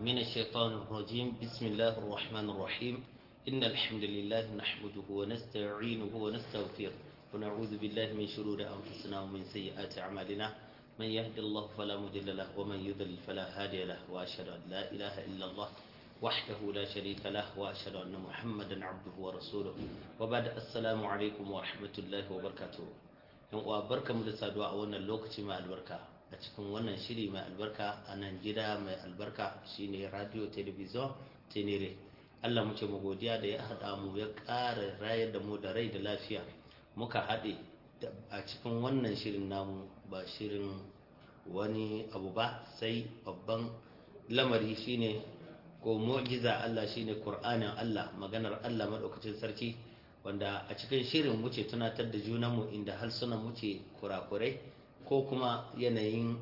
من الشيطان الرجيم بسم الله الرحمن الرحيم إن الحمد لله نحمده ونستعينه ونستغفره ونعوذ بالله من شرور أنفسنا ومن سيئات أعمالنا من يهد الله فلا مضل له ومن يضلل فلا هادي له وأشهد أن لا إله إلا الله وحده لا شريك له وأشهد أن محمدا عبده ورسوله وبعد السلام عليكم ورحمة الله وبركاته uwa barka mu da saduwa a wannan lokaci mai albarka a cikin wannan shiri mai albarka a nan gida mai albarka shine radio television tenere allah muke mu godiya da ya haɗa mu ya ƙara rayar da mu da rai da lafiya muka haɗe a cikin wannan shirin namu ba shirin wani abu ba sai babban lamari shine ko mu'jiza Allah shine Qur'anin Allah maganar Allah madaukakin sarki wanda a cikin shirin muke tunatar da junanmu inda harsunan muke kurakurai ko kuma yanayin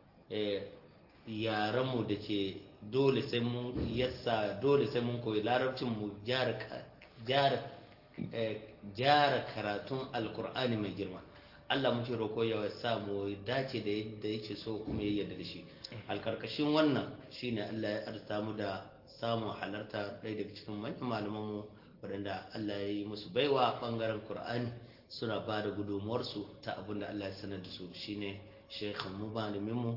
yaranmu da ke dole sai mun yassa dole sai mun koyi larabcin mu gyara karatun alkur'ani mai girma Allah muke roko ya sa mu dace da yadda yake so kuma ya yarda da shi alkarkashin wannan shine Allah ya arsa mu da samun halarta ɗaya daga cikin manyan malamanmu waɗanda Allah ya yi musu baiwa ɓangaren Kur'ani suna ba da gudunmuwarsu ta abin da Allah ya sanar da su shine shekhan mu malamin mu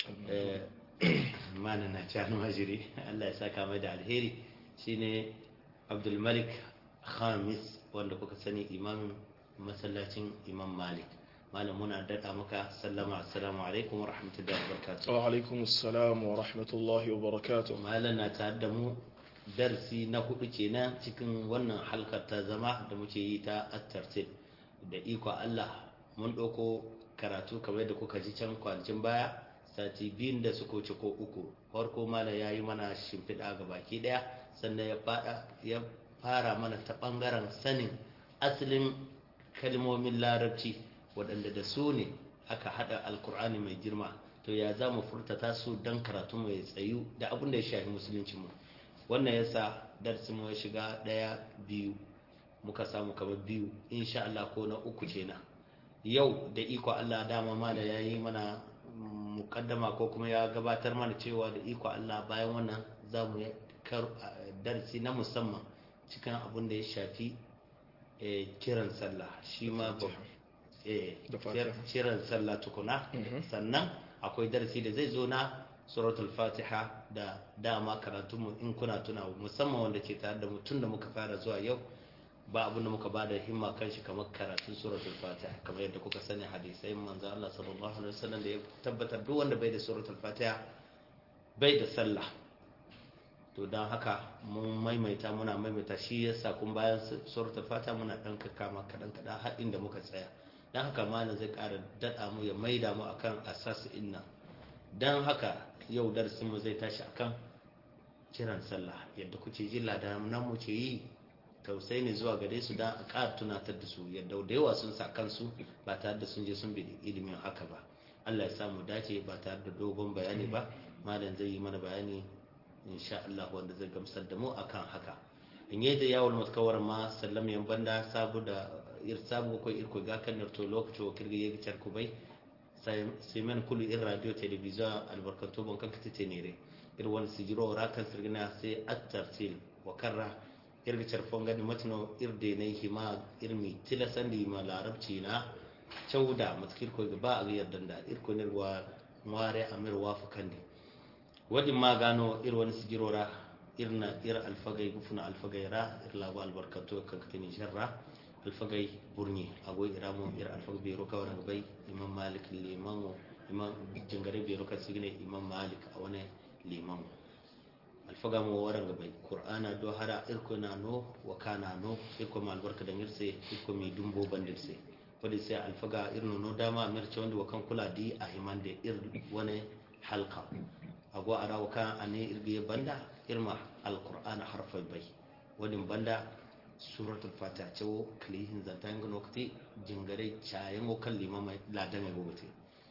mana na ci almajiri Allah ya saka mai da alheri shine Abdulmalik Khamis wanda kuka sani imamin masallacin Imam Malik malam muna daɗa maka sallama assalamu alaikum wa rahmatullahi wa barakatuh wa alaikum assalam wa rahmatullahi wa barakatuh malam na tare da mu darsi na hudu kenan cikin wannan halkar ta zama da muke yi ta attartil da iko Allah mun ɗauko karatu kamar da kuka ji can kwanakin baya sati biyun da suka wuce ko uku farko malam ya yi mana shimfiɗa ga baki ɗaya sannan ya fara mana ta ɓangaren sanin asalin kalmomin larabci waɗanda da su ne aka haɗa alkur'ani mai girma to ya za mu furtata su don karatu mai tsayu da abin da ya shafi musulunci mu wannan yasa darsin mu ya shiga ɗaya biyu muka samu kamar biyu insha Allah ko na uku kenan yau da iko Allah dama ma da ya yi mana mukaddama ko kuma ya gabatar mana cewa da iko Allah bayan wannan za mu darsi na musamman cikin abin da ya shafi kiran sallah shi ma kiran sallah tukuna sannan akwai darasi da zai zo na suratul fatiha da dama karatunmu in kuna tuna musamman wanda ke tare da mutum da muka fara zuwa yau ba abin da muka bada himma kan shi kamar karatun suratul fatiha kamar yadda kuka sani hadisai manzo Allah sallallahu alaihi wasallam da ya tabbatar duk wanda bai da suratul fatiha bai da sallah to don haka mun maimaita muna maimaita shi yasa kun bayan suratul fatiha muna dan kakkama kadan kadan har inda muka tsaya don haka malam zai ƙara daɗa mu ya maida mu akan asasu inna don haka yau darsin mu zai tashi akan kiran sallah yadda kuke ji nan mu ce yi tausayi ne zuwa gare su don a ƙara tunatar da su yadda da yawa sun sa kansu ba tare da sun je sun bi ilimin haka ba Allah ya samu dace ba tare da dogon bayani ba malam zai yi mana bayani insha Allah wanda zai gamsar da mu akan haka in yi da yawon matkawar ma sallam yan banda sabu da ir sabu ko ir ko ga kan to lokaci o kirga yegi char ko bay sai men kulu ir radio television albarkanto bon kan kati tenere ir won sigiro ra kan sirgina sai at-tartil wa karra ir ga char fonga di matno ir de ne hima ir mi tilasandi ma larabci na chauda matkir ko ga ba a yardan da ir ko ne wa ware amir wafu kandi wadin ma gano ir wani sigiro ra irna ir alfagai gufuna alfagai ra ir labu albarkato kan kati ni sharra alfagai burni agoy iramo ir alfag biro ka waranga bay imam malik liman imam jingare biro ka signe imam malik a wani liman alfaga mo waranga bay qur'ana do hara irko na no wa kana no irko mal barka da ngirse irko mi dumbo bandirse wadi sai alfaga irno no dama mirce wanda wa kan kula di a himande ir wani halqa ago ara wa kan ane irge banda irma alqur'ana harfai bay wani banda suratul fatiha cewo kalihin zanta yin gano kati jingare cayen o kan limama ladan ya gogote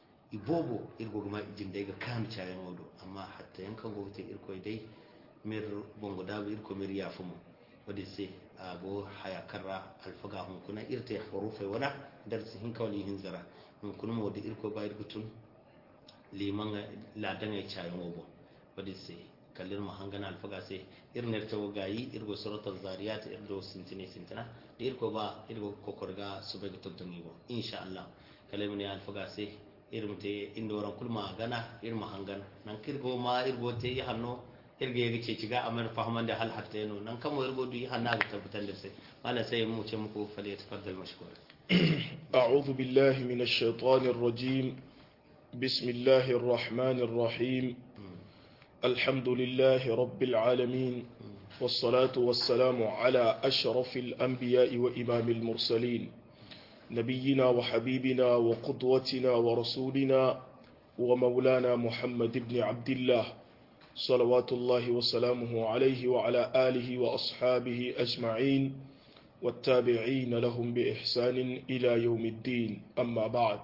ibobo irgo gama jinde ga kan cayen odo amma hatta yankan gogote irko dai mir bongo dabu irko mir ya fumu wadi sai ago haya karra alfaga hun kuna irte hurufai wada darsi hin kawli hin zara hun kuna mo da irko ba irko tun liman ladan ya cayen obo wadi sai kallir mu hangana alfaga sai irner ta gayi irgo suratul zariyat irgo sintine sintina da irko ba irgo kokorga subega tobdungi bo insha Allah kallir mu ne alfaga sai irin te inda waran kulma gana irin mahangan nan kirgo ma irgo te yi hanno irge ya ce ciga amal fahman da hal hatta yano nan kamo irgo du yi hanna ga tabbatar da sai mala sai mu ce muku fal ya tafaddal mashkur أعوذ بالله من الشيطان الرجيم بسم الله الرحمن الرحيم الحمد لله رب العالمين والصلاة والسلام على أشرف الأنبياء وإمام المرسلين نبينا وحبيبنا وقدوتنا ورسولنا ومولانا محمد بن عبد الله صلوات الله وسلامه عليه وعلى آله وأصحابه أجمعين والتابعين لهم بإحسان إلى يوم الدين أما بعد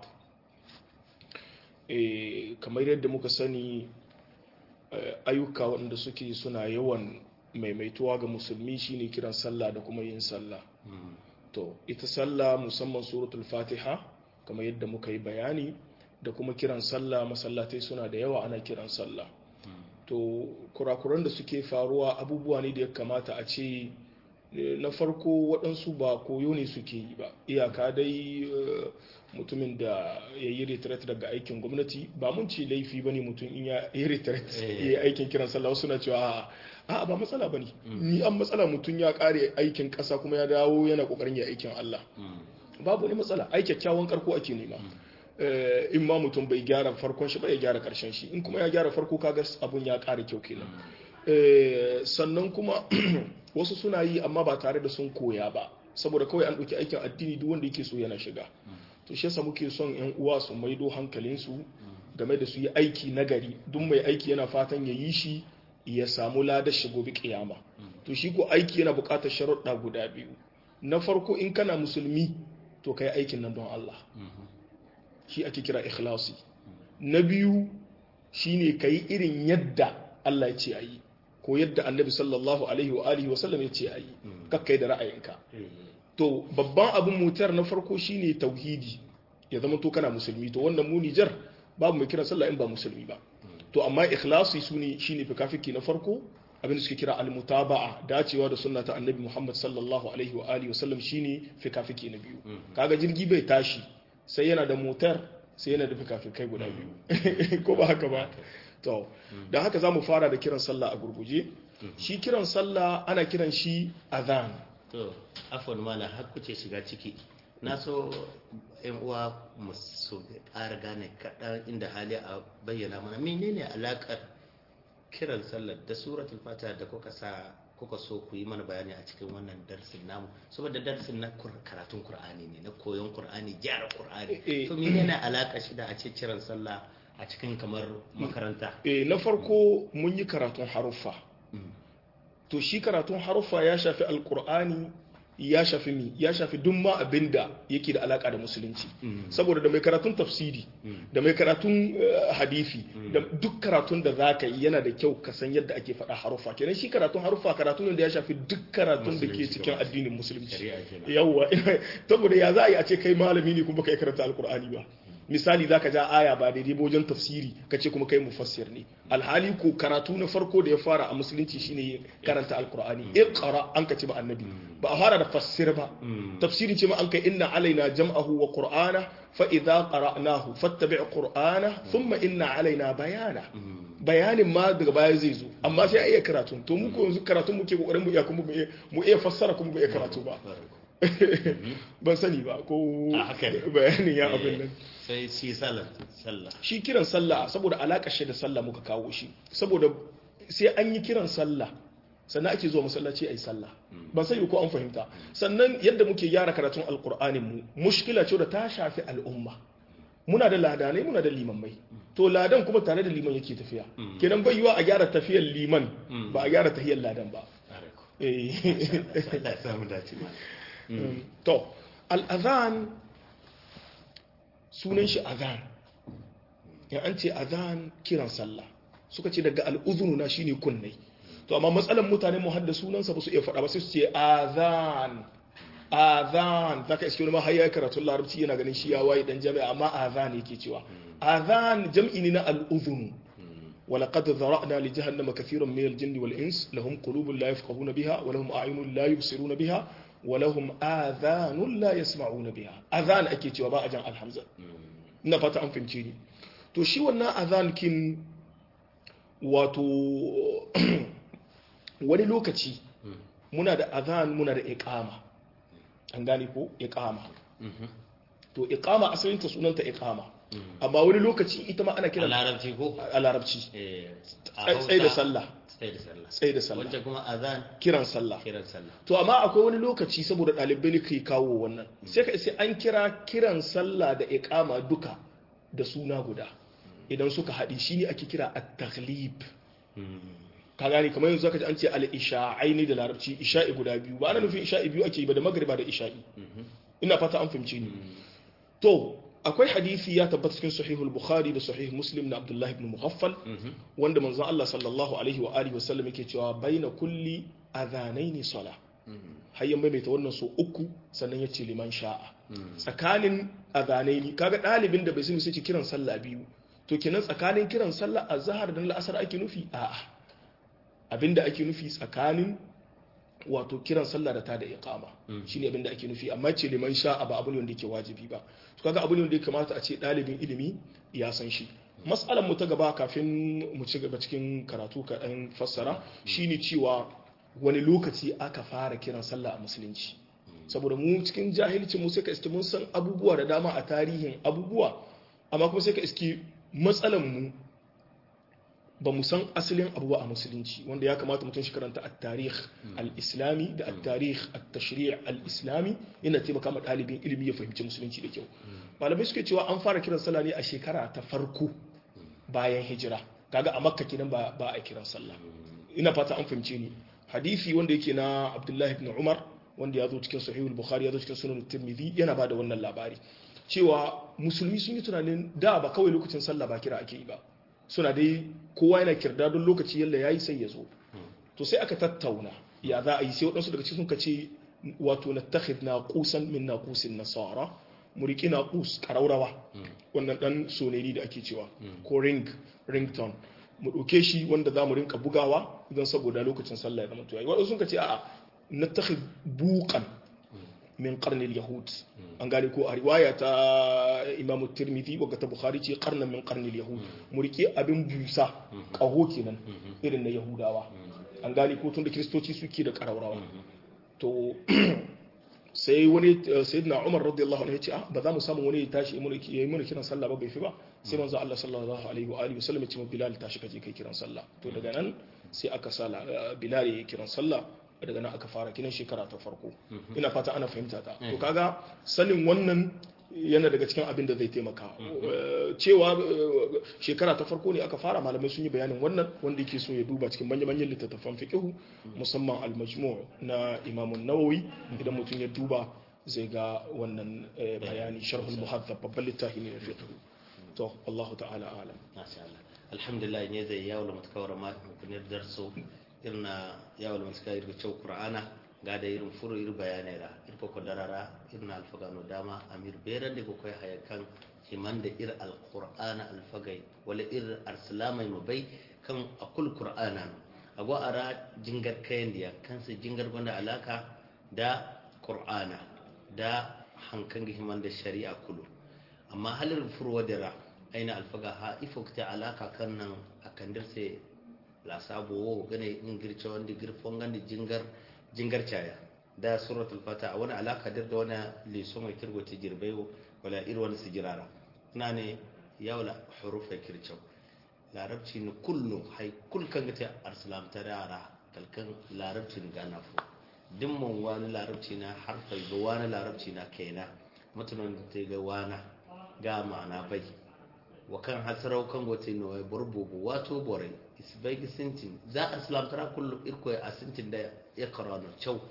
kamar yadda muka sani ayyuka waɗanda suke suna yawan maimaituwa ga musulmi shine kiran sallah da kuma yin sallah to ita sallah musamman suratul fatiha kamar yadda muka yi bayani da kuma kiran sallah masallatai suna da yawa ana kiran sallah to kurakuran da suke faruwa abubuwa ne da ya kamata a ce na farko waɗansu ba koyo ne suke yi ba iyaka dai mutumin da ya yi retret daga aikin gwamnati ba mun ce laifi ba ne mutum in ya yi retret ya yi aikin kiran sallah suna cewa a ba matsala ba ne ni an matsala mutum ya kare aikin ƙasa kuma ya dawo yana ƙoƙarin ya aikin Allah babu ne matsala ai kyakkyawan karko ake nema in ma mutum bai gyara farkon shi ba ya gyara karshen shi in kuma ya gyara farko kaga abun ya ƙara kyau kenan sannan kuma wasu suna yi amma ba tare da sun koya ba saboda kawai an ɗauki aikin addini duk wanda yake so yana shiga to shi yasa muke son yan uwa su maido hankalinsu game da su yi aiki nagari duk mai aiki yana fatan ya yi shi ya samu ladar shi gobe kiyama to shi ko aiki yana buƙatar sharuɗa guda biyu na farko in kana musulmi to kai aikin nan don Allah shi ake kira ikhlasi na biyu shine kai irin yadda Allah ya ce a yi ko yadda annabi sallallahu alaihi wa alihi wasallam ya ce a yi kakkai da ra'ayinka to babban abin mutar na farko shine tauhidi ya zama to kana musulmi to wannan mu Nijar babu mai kira sallah in ba musulmi ba to amma ikhlasi sune shine fikafiki na farko abin da suke kira almutaba'a dacewa da sunna ta annabi Muhammad sallallahu alaihi wa alihi wasallam shine fikafiki na biyu kaga jirgi bai tashi sai yana da motar sai yana da fikafikai guda biyu ko ba haka ba to da haka za mu fara da kiran sallah a gurguje shi kiran sallah ana kiran shi azan to afon mala har kuce shiga ciki na so yan uwa mu su ƙara gane kaɗan inda hali a bayyana mana menene alaƙar kiran sallah da suratul fatiha da kuka sa kuka so ku yi mana bayani a cikin wannan darsin namu saboda darsin na karatun qur'ani ne na koyon qur'ani gyara qur'ani to menene alaƙa shi da a ce kiran sallah a cikin kamar makaranta eh na farko mun yi karatun haruffa to shi karatun haruffa ya shafi alkur'ani ya shafi mi ya shafi duk ma abinda yake da alaka da musulunci saboda da mai karatun tafsiri da mai karatun hadisi da duk karatun da zaka yi yana da kyau ka san yadda ake faɗa haruffa kenan shi karatun haruffa karatun da ya shafi duk karatun da ke cikin addinin musulunci yawwa saboda ya za a yi a ce kai malami ne kuma kai karanta alkur'ani ba misali za ka ja aya ba daidai wajen tafsiri ka ce kuma kai mufassir ne alhali ko karatu na farko da ya fara a musulunci shine karanta alkur'ani iqra an ka ce ba annabi ba a fara da fassir ba tafsiri ce ma an kai inna alaina jam'ahu wa qur'ana fa idza qara'nahu fattabi' qur'ana thumma inna alaina bayana bayanin ma daga baya zai zo amma sai a iya karatu to mu ko yanzu karatun muke kokarin mu iya kuma mu iya fassara kuma mu iya karatu ba ban sani ba ko bayanin ya abin nan sai shi sallah shi kiran sallah saboda alaƙar shi da sallah muka kawo shi saboda sai an yi kiran sallah sannan ake zuwa masallaci a yi sallah ban sani ko an fahimta sannan yadda muke gyara karatun alƙur'anin mu mushkila ce da ta shafi al'umma muna da ladanai muna da limammai to ladan kuma tare da liman yake tafiya kenan bai yiwa a gyara tafiyar liman ba a gyara tafiyar ladan ba to al'azan sunan shi azan ya an ce azan kiran sallah suka ce daga al'uzunu na shine kunnai to amma matsalan mutane mu hadda sunansa ba su iya faɗa ba sai su ce azan azan zaka iske wani ma har ya karatun larabci yana ganin shi ya waye dan jami'a amma azan yake cewa azan jam'i ne na al'uzunu ولقد ذرأنا لجهنم كثيرا من الجن والإنس لهم قلوب لا يفقهون بها ولهم أعين لا يبصرون بها ولهم آذان لا يسمعون بها أذان أكيد وباء جان الحمزة نفت أن فهمتيني to shi wannan azan kin wato wani lokaci muna da azan muna da iqama an gane ko iqama to iqama asalinta sunanta iqama amma wani lokaci ita ma ana a kiran larabci ko a larabci Eh, a tsaye da Hausa, sallah tsaye da sallah tsaye da sallah wacce kuma azan kiran sallah kiran sallah to amma akwai wani lokaci saboda ɗalibai ne ke kawo wannan sai ka sai an kira kiran sallah da iqama duka da suna guda idan suka haɗi shi ne ake kira at-taghlib ka gane kamar yanzu zaka ji an ce al-isha'aini da larabci isha'i guda biyu ba ana nufin isha'i biyu ake yi ba da magriba da isha'i ina fata an fahimce ni to akwai hadisi ya tabbata cikin sahihul bukhari da sahih muslim na abdullahi ibn mughaffal wanda manzon Allah sallallahu alaihi wa alihi wasallam yake cewa baina kulli adhanaini sala har ya maimaita wannan so uku sannan ya ce liman sha'a tsakanin adhanaini kaga dalibin da bai sani sai ce kiran sallah biyu to kenan tsakanin kiran sallah azhar da la'asar ake nufi a'a abinda ake nufi tsakanin wato kiran sallah da ta da iqama shine abin da ake nufi amma ce liman sha'a ba abu ne wanda yake wajibi ba to kaga abu ne wanda ya kamata a ce dalibin ilimi ya san shi mas'alan mu ta gaba kafin mu ci gaba cikin karatu ka dan fassara shine cewa wani lokaci aka fara kiran sallah a musulunci saboda mu cikin jahilci mu sai ka iske mun san abubuwa da dama a tarihin abubuwa amma kuma sai ka iske matsalan mu ba mu san asalin abu ba a musulunci wanda ya kamata mutum shi karanta at-tarikh al-islami da at-tarikh at-tashri' al-islami yana taimaka ma ɗalibin ilimi ya fahimci musulunci da kyau malamai suke cewa an fara kiran sallah ne a shekara ta farko bayan hijira kaga a makka kenan ba ba a kiran sallah ina fata an fahimce ni hadisi wanda yake na abdullahi ibn umar wanda ya zo cikin sahihul bukhari ya zo cikin sunan tirmidhi yana bada wannan labari cewa musulmi sun yi tunanin da ba kawai lokacin sallah ba kira ake yi ba suna dai kowa yana kirda don lokaci yalla ya yi sai ya zo to sai aka tattauna ya za a yi sai waɗansu daga cikin ka ce wato na takhid na kusan min na kusin nasara mu riƙi na kus ƙaraurawa wannan ɗan soneri da ake cewa ko ring ringtone mu ɗauke shi wanda za mu rinka bugawa don saboda lokacin sallah ya zama tuyayi waɗansu sun ka ce a'a na takhid buƙan min karnin yahud an gane ko a riwaya ta imamu tirmidhi wadda ta bukhari ce karnan min karnin yahud mu rike abin busa kaho kenan irin na yahudawa an gane ko tun da kiristoci suke da karaurawa to sai wani sayyidina umar radiyallahu anhu ya ce ba za mu samu wani ya tashi ya yi mana kiran sallah ba bai fi ba sai manzo Allah sallallahu alaihi wa alihi wasallam ya ce bilal tashi kaje kai kiran sallah to daga nan sai aka sala bilal ya yi kiran sallah daga nan aka fara kinan shekara ta farko ina fata ana fahimta ta to kaga sanin wannan yana daga cikin abin da zai taimaka cewa shekara ta farko ne aka fara malamai sun yi bayanin wannan wanda yake so ya duba cikin manya-manyan littattafan fiqhu musamman al-majmu' na Imam nawawi idan mutum ya duba zai ga wannan bayani sharhul muhaddab babban littafi ne na fiqh to Allah ta'ala alam masha Allah alhamdulillah ne zai yawo da mutakawar ma kunir darso irna yawal maska irga cew qur'ana gada irin furu ir bayanai ra ir ko ko darara irna alfagano dama amir berande ko koy haya kan himande ir alqur'ana alfagai wala ir arsalamai mabai kan akul qur'ana ago ara jingar kayandiya kansa jingar gonda alaka da qur'ana da hankan himande shari'a kulu amma halir furu wadira aina alfaga ha ifokta alaka kan nan akandir sai la sabo wo gane in girce wanda girfon gande jingar jingar caya da suratul fata wani alaka dir da wani leso mai kirgo ta girbai wala ir wani sijirara na ne yawla hurufa kirce larabci ni kullu hay kul kan gata arsalam ta dara kalkan larabci ni gana fu dimman wani larabci na harfai ga wani larabci na kaina mutumin da ta ga wana ga ma'ana bai wa kan hasarau kan gote no burbubu wato borai isbai sintin za a islam tara kullu irko a sintin da ya karano cew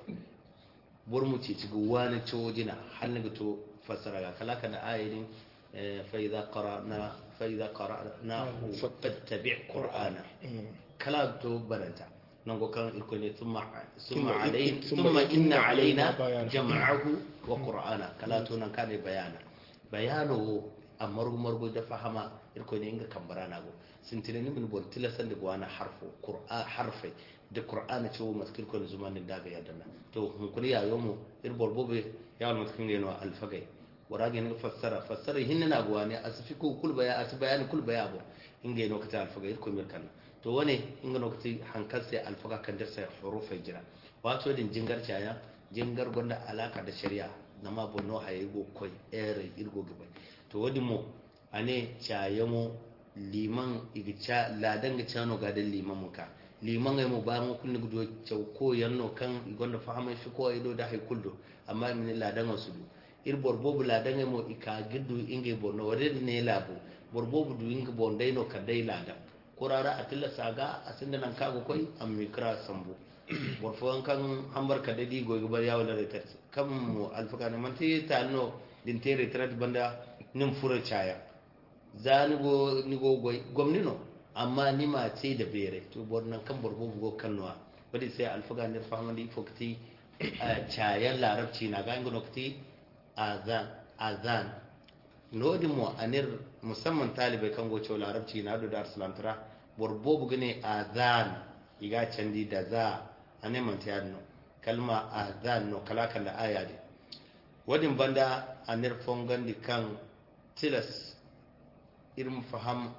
burmu ce ci ga wani cew jina hannu ga to fassara ga kalaka da ayatin fa idza qara'na fa idza qara'na fattabi' qur'ana kala to baranta nan go kan irko ne thumma thumma alayna thumma inna alaina jam'ahu wa qur'ana kala to nan kane bayana bayano a margu-margu da fahama irko ne inga kambara na go sintine ni min bon tilasan da gwana harfo qur'an harfai da qur'ana ce wa maskil ko zumanin da ga yadana to hun kuri ya yomo ir borbobe ya wal maskil ne no alfagai warage ne fassara fassara hinna na gwane asfiku kul baya as bayani kul baya bo inga no kata alfagai ko mir kan to wane inga no kati hankal sai alfaga kan da sai hurufai jira wato din jingar caya jingar gonda alaka da shari'a na ma bonno haye go koy ere irgo gaba to wadi mo ane cayamo liman igica ladan ga cano ga da liman muka liman ai mu ba mu kullu gudo cew ko yanno kan gonda fahama fi ko ido da hay kullu amma min ladan wasu du ir borbobu ladan ai mo ika giddu inge bonno wade ne labo borbobu du inge bondai no kadai ladan kurara atilla saga asinda nan kago koy am mikra sambu borfon kan hambar ka dadi goyi bar yawo da retar kan mu alfaka ne man ti ta no din tere retrat banda nin fura chaya za ni go ni go goy gomni no amma ni ma ce da bere to bornan kan borbo bugo kanwa bari sai alfaka ne fama di fokti chayan larabci na ga ngono kti azan azan nodi mo anir musamman talibai kan goce larabci na do dar salantara borbo bugane azan iga candi da za a neman ta yadda kalma a zan no kalakan da aya ne wadin banda a nirfon gandi kan tilas irin faham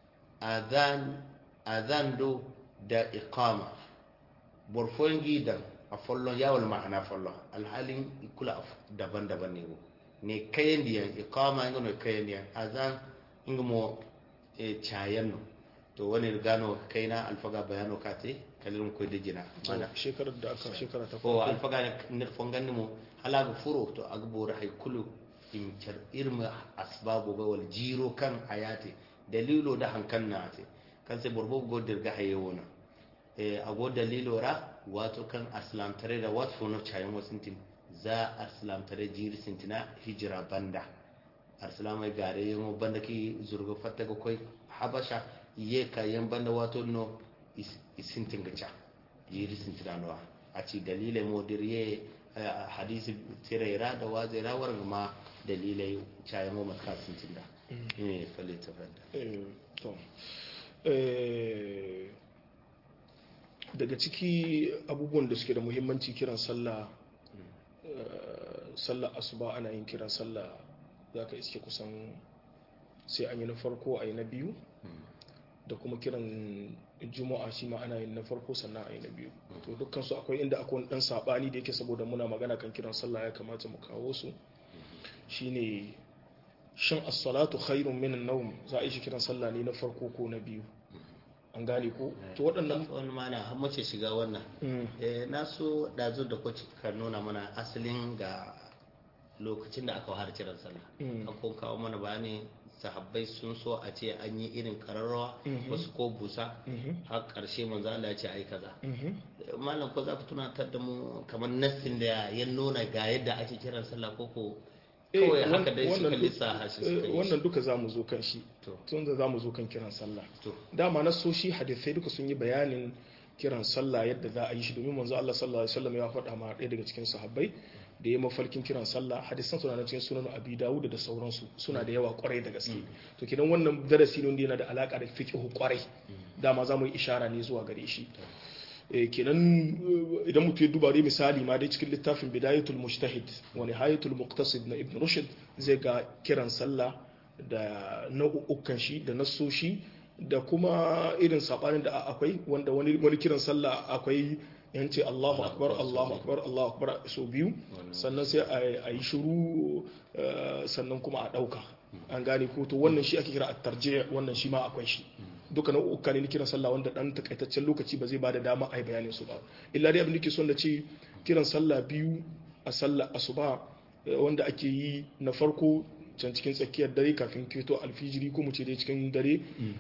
azan do da iqama borfon gidan a fallon yawon ma'ana fallon alhalin kula daban-daban ne ko ne kayan diyan iqama inga no kayan diyan azan inga mo cayan no to wani gano kai na alfaga bayano kate kalilin koy da jina mana shekarar da aka shekara ta ko alfaga ne fongan mu halaga furo to agbora hay kulu in char irma asbabu ga wal jiro kan hayati dalilo da hankan na ate kan sai borbo go dirga haye wona e ago dalilo ra wato kan aslam tare da wat fono chayin wasintin za aslam tare jiri sintina hijira banda arsalamai gare yamo banda ki zurga fatta ga koy habasha ye kayan banda wato no isintin gaca yiri sintinanowa a ci dalilai modir ye hadisi tiraira da wazira war ma dalilai cayan wa matka sintin da ne falle ta fanda to daga ciki abubuwan da suke da muhimmanci kiran sallah sallah asuba ana yin kiran sallah za ka iske kusan sai an yi na farko a yi na biyu da kuma kiran juma'a shi ma ana yin na farko sannan a yi na biyu to dukkan su akwai inda akwai dan sabani da yake saboda muna magana kan kiran sallah ya kamata mu kawo su shine shin as-salatu khairun min an-nawm za a yi shi kiran sallah ne na farko ko na biyu an gane ko to waɗannan wani mana har mace shiga wannan eh na so dazu da kwaci ka nuna mana asalin ga lokacin da aka fara kiran sallah an kawo mana bayani sahabbai sun so a ce an yi irin kararrawa wasu ko busa har karshe manzo Allah ya ce ai kaza malam ko za ku tunatar da mu kamar nassin da ya nuna ga yadda ake kiran sallah ko ko kawai haka dai suka lissa shi suka yi wannan duka za mu zo kan shi tun da za mu zo kan kiran sallah dama na so shi hadisai duka sun yi bayanin kiran sallah yadda za a yi shi domin manzo Allah sallallahu alaihi wasallam ya faɗa ma ɗaya daga cikin sahabbai da ya mafarkin kiran sallah hadisan suna na cikin sunan abi dawud da sauransu suna da yawa kwarai da gaske to kidan wannan darasi ne wanda yana da alaka da fiqh kwarai dama za mu yi ishara ne zuwa gare shi kenan idan mutum ya duba dai misali ma dai cikin littafin bidayatul mujtahid wa nihayatul muqtasid na ibn rushd zai ga kiran sallah da nau'ukan shi da nassoshi da kuma irin sabanin da akwai wanda wani kiran sallah akwai yanci Allahu akbar Allahu akbar Allahu akbar so biyu sannan sai a yi shiru sannan kuma a dauka an gane ko to wannan shi ake kira at-tarjih wannan shi ma akwai shi duka nau'uka ne na kiran sallah wanda dan takaitaccen lokaci ba zai bada dama a yi bayanin su ba illa dai abin da ke son da ce kiran sallah biyu a sallah asuba wanda ake yi na farko can cikin tsakiyar dare kafin keto alfijiri ko mu ce dai cikin dare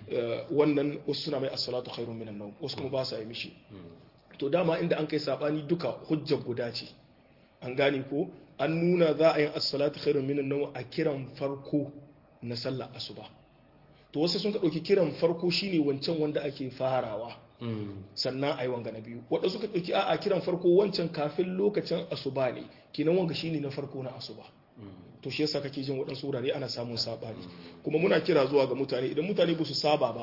wannan wasu suna mai as-salatu khairun minan nawm wasu kuma ba sa yi mishi to dama inda an kai sabani duka hujjar guda ce an gane ko an nuna za a yi as-salatu khairun minan nawm a kiran farko na sallah asuba to wasu sun ka ɗauki kiran farko shine wancan wanda ake farawa sannan a yi wanga na biyu wadda suka ɗauki a kiran farko wancan kafin lokacin asuba ne kinan wanga shine na farko na asuba to shi yasa kake jin waɗansu wurare ana samun saɓani kuma muna kira zuwa ga mutane idan mutane ba su saba ba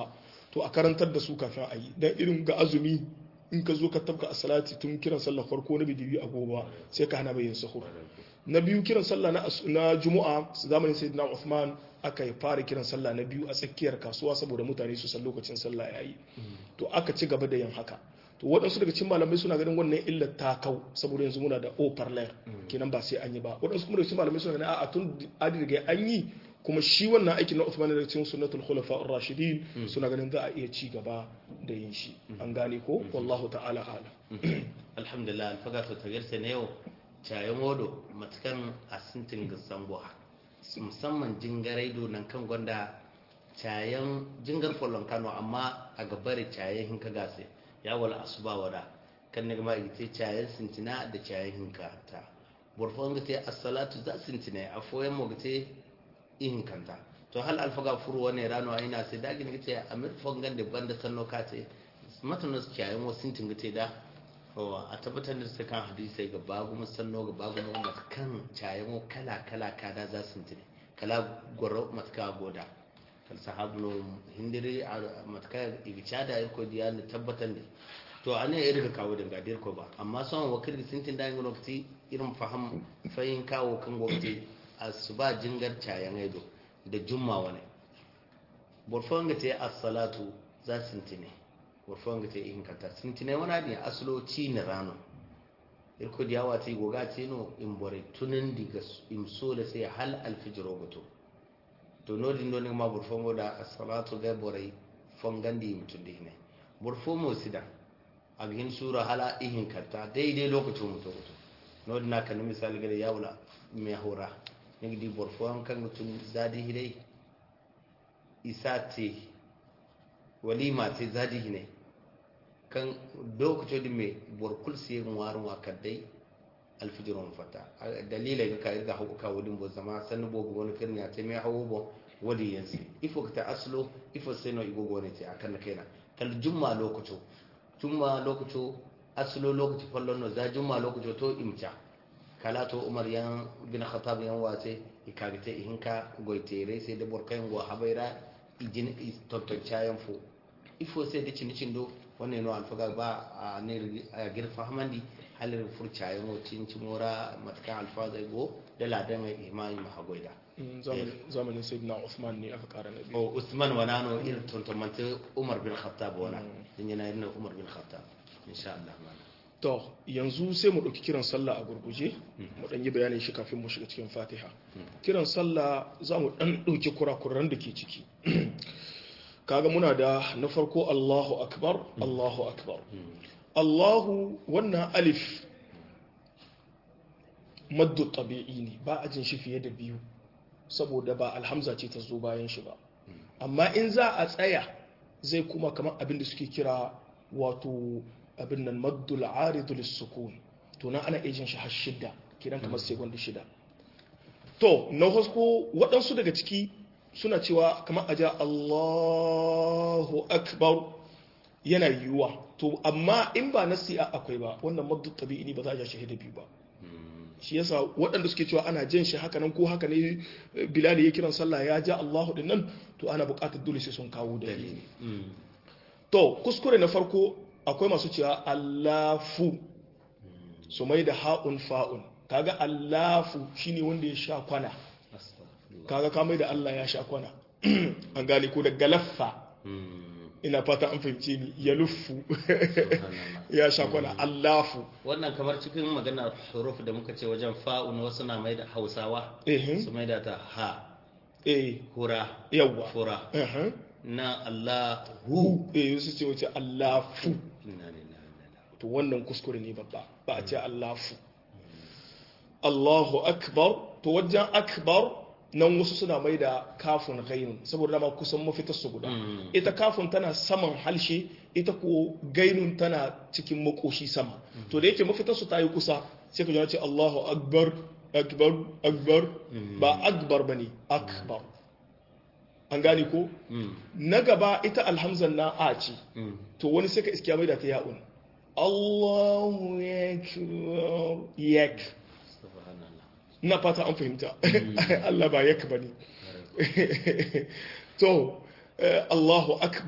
to a karantar da su kafin a yi dan irin ga azumi in ka zo ka tabka a salati tun kiran sallar farko na bidibi a gobe sai ka hana bayin sahur na biyu kiran sallah na na juma'a zamanin sayyidina Uthman aka yi fara kiran sallah na biyu a tsakiyar kasuwa saboda mutane su san lokacin sallah yayi to aka ci gaba da yin haka to waɗansu daga cikin malamai suna ganin wannan illar ta kau saboda yanzu muna da oparler kenan ba sai an yi ba waɗansu kuma daga cikin malamai suna ganin a tun adi daga an yi kuma shi wannan aikin na Uthman daga cikin sunnatul khulafa ar-rashidin suna ganin za a iya ci gaba da yin shi an gane ko wallahu ta'ala alam alhamdulillah alfaga to tagirse ne yau cayan wodo matukan asintin gasan buha musamman jingarai nan kan gwanda cayan jingar folon kano amma a gabare cayan hinka gase ya wala asuba wada kan ne ma ite cayan sintina da cayan hinka ta burfon gate as-salatu za sintina a foyan mu gate in kanta to hal alfaga furu wani rano aina sai dagi ne gate amir fongan da banda sanno kate matanas cayan wasintin gate da a tabbatar da su kan hadisai ga babu musanno ga babu masu kan cayan kala kala kada za su tine kala gwaro matka goda kal sahabu no hindiri a matka ibicha da irko diya ne tabbatar da to an yi irga kawo daga dirko ba amma son wakil da sintin da yin lokaci irin fahim fahim kawo kan gwamnati a su ba jingar cayan aido da jumma wani burfon ga ta yi as-salatu za su tine warfon ga ta ihin kanta sun tinai wani adin asalo ci na rano irko da yawa ta yi goga ce no in bore tunan diga in so da sai hal alfijiro goto to no din doni ma burfon go da as-salatu ga bore fongan di mutun di ne burfon mo sida a gin sura hala ihin kanta daidai lokacin mutu goto no din naka ni misali ga ya wala me hora ne di burfon kan mutun zadi hidai isate walima ce zadi ne kan lokacin da mai borkul siye warin wakar dai alfijiron fata dalilai ga kayi ga hauka wadin bo zama sanu bo go wani kirni ta mai hawo bo wadi yansi ifo ta aslo ifo sai no igo gone ce akan kaina kal jumma lokaco jumma lokaco aslo lokaci fallon no za jumma lokaco to imca kala to umar yan bin khattab yan wace ikagite ihinka goitere sai da borkayin go habaira ijin tonton cayan fo ifo sai da cini cindo wannan yana alfaga ba a ne a girfa hamandi halin furca ya mocin cimora matakan alfaga go da ladan mai imani mahagoida zamanin sayyidina Uthman ne aka kara na biyu o usman wana no irin tontomanta umar bin khattab wana din yana irin umar bin khattab insha Allah to yanzu sai mu ɗauki kiran sallah a gurguje mu ɗan yi bayanin shi kafin mu shiga cikin fatiha kiran sallah za mu ɗan ɗauki kurakuran da ke ciki kaga muna da na farko Allahu akbar Allahu akbar Allahu wannan alif maddu tabi'i ne ba a jin shi fiye da biyu saboda ba alhamza ce ta zo bayan shi ba amma in za a tsaya zai kuma kamar abin da suke kira wato abin nan maddul aridu lissukun to nan ana iya jin shi har shida kiran kamar sekund shida to na hasko waɗansu daga ciki suna cewa kamar aja Allahu akbar yana yiwuwa to amma in ba nasi a akwai ba wannan maddu tabi'i ne ba za a ja shahida biyu ba shi yasa waɗanda suke cewa ana jan shi haka nan ko haka ne bilal ya kiran sallah ya ja Allahu din nan to ana buƙatar dole sai sun kawo dalili to kuskure na farko akwai masu cewa Allahu su mai da ha'un fa'un kaga Allahu shine wanda ya sha kwana kaga ka mai da Allah ya sha kwana an gane ko da galaffa ina fata an fahimce ni ya luffu ya sha kwana Allahu wannan kamar cikin maganar huruf da muka ce wajen fa'un wasu na mai da hausawa eh su mai da ta ha eh hura yawa fura eh na Allahu hu eh su ce wace Allahu inna lillahi wa inna ilaihi to wannan kuskure ne babba ba a ce Allahu Allahu akbar to wajen akbar nan wasu suna mai da kafin gainun saboda dama kusan mafitar su guda ita kafin tana saman halshe ita ko gainun tana cikin makoshi sama to da yake mafitar su ta yi kusa sai ka ji ce Allahu akbar akbar akbar ba akbar bane akbar an gane ko Mm, na gaba ita alhamzan na a ce mm. to wani sai ka iskiya mai da ta ya'un Allahu yakbar yak subhanallah ina fata an fahimta Allah ba yak bane to eh, Allahu akbar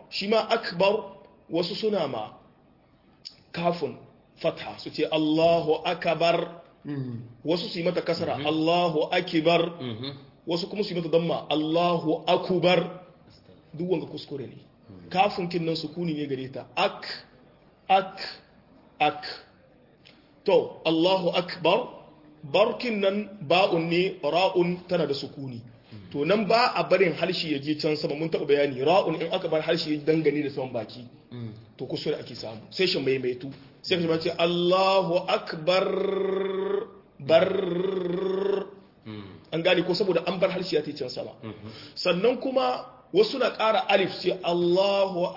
shi ma akbar wasu suna ma kafin fatha su ce Allahu akbar wasu su yi mata kasara Allahu akibar wasu kuma su yi mata damma Allahu akubar duk wanga kuskure ne kafin kin nan sukuni ne gare ta ak ak ak to Allahu akbar barkin nan ba'un ne ra'un tana da sukuni to nan ba a barin harshe ya je can sama mun taɓa bayani ra'un in aka bar harshe ya dangane da saman baki to kuskure ake samu sai shi maimaitu sai ka ce Allahu akbar bar an gane ko saboda an bar harshe ya ta can sama sannan kuma wasu na ƙara alif sai Allahu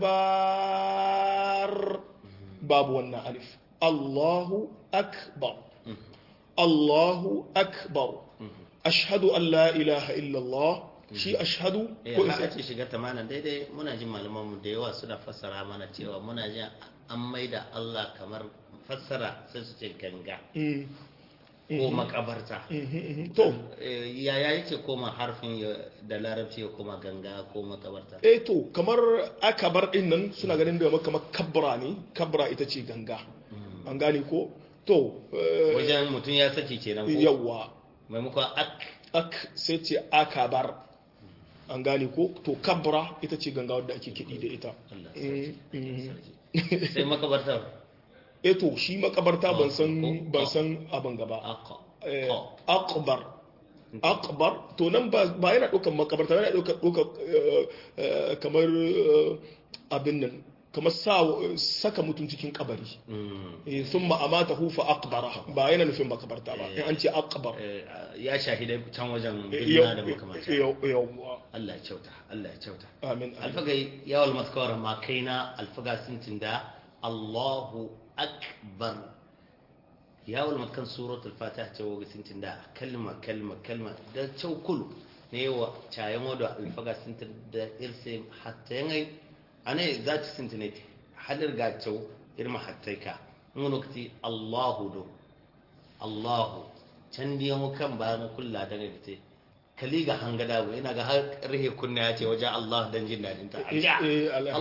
akbar babu wannan alif Allahu akbar Allahu akbar ashhadu an la ilaha illallah shi ashhadu eh ko in haka sai ce shiga tamanin daidai muna jin malaman mu da yawa suna fassara mana cewa muna jin an maida Allah kamar fassara sai su ce ganga Mm, ko makabarta mhm, mhm. to Eh, yaya yake koma harfin ya- da larabci ya koma ganga ko makabarta eh to kamar akabar din nan suna ganin da kamar kabra ne kabra ita ce ganga an gane ko to eh, wajen mutum ya saki kenan ko yawwa maimakon ak ak sai ce akabar an gane ko to kabra ita ce ganga wadda ake kiɗi da ita Allah Mm, mhm. sai makabartar eh to shi makabarta ban san Ko- ban ko- san abin gaba aka Eh, ko akbar akbar to nan ba ba yana ɗaukar makabarta yana ɗaukar ɗaukar eh, eh, kamar eh, abin nan kamar sa saka mutum cikin kabari Mm. eh, sun ma'amata hufa akbara ba yana nufin makabarta ba in an ce akbar Eh, ya shahidai can wajen Eh, birna da yau- makamanta yau- yauwa Allah ya kyauta Allah ya kyauta amin amin. alfagai yawal maskawar ma kaina alfaga sintin da Allahu akbar yawal matkan suratul fatiha ce wa sintin da kalma kalma kalma da caukulu ne wa cayan wada alfaga sintin da irse hatta yangai ane za ta sintin ne hadir ga cau irma hatta ka mun lokaci Allahu do Allahu can diya mu kan ba mu kulla daga gite kali ga hangada bu ina ga har rihe kunna ya ce wajen Allah dan jin dadin ta Eh, eh, ala-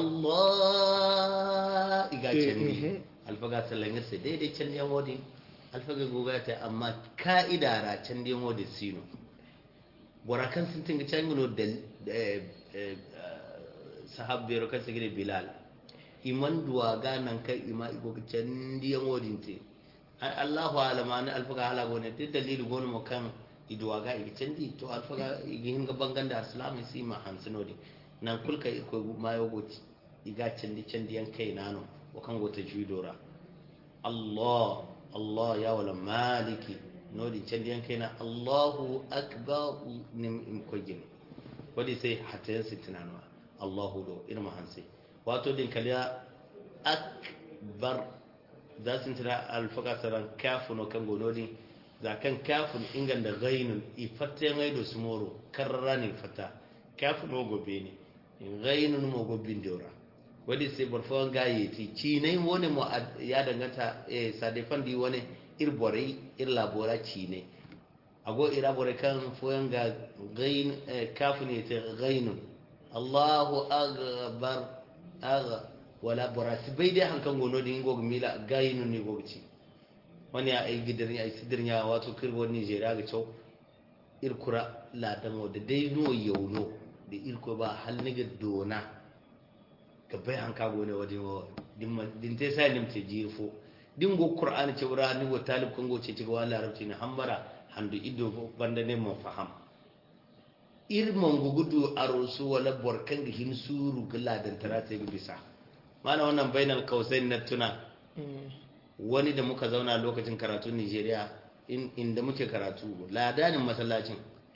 Allah iga Eh, can mhm. ne alfaga sallan yasa daidai can diya modi alfaga goga ta amma ka'ida ra can diya modi sino borakan sun tinga can gino da eh, eh, sahabbe ro kan sigire bilal iman duwa ganan kai ima igo can diya modi te ai Allahu alama na alfaga hala gone duk dalili gone mo kan iduwa ga igi candi to alfaga igi hinga banganda islami si ma hansinodi nan kulka ko mayo goti iga candi candi yan kai nano o kan gota juidora Allah Allah ya wala maliki nodi candi yan kai na Allahu akbar nim im kojin wadi sai hatta yan sitinanwa Allahu do irma hansi wato din kaliya akbar za su tira alfaka saran kafin o kan gonodin za kan kafin ingan da gainun ifatta ya maido su moro karra ne fata kafin o gobe ne gainun mo gobin dora wadi sai barfawar gaye ti ci ne wani mo ad- ya danganta eh sadefan di wani irborai ir labora ci ne ago ira bore kan foyan ga gain eh, kafin ne ta gainun Allahu akbar aga wala borasi bai dai hankan gono din gog mila gayinu ni gog ci wani ai gidirin ai sidirin ya wato kirbo Nigeria ga cew irkura ladan wa da dai no yauno da irko ba hal ni ga dona ga bai hanka gone wadi wa din din te sai nim te jirfo din go qur'ani ce wura ni go talib kan go ce ci ga wala arabci ne hambara handu ido banda ne mo faham irman gugudu a rosu wala borkan ga hin suru ga ladan tara ta ga bisa mana wannan bainal kausai na tuna wani da muka zauna lokacin karatu Nigeria in- inda muke karatu ladanin masallacin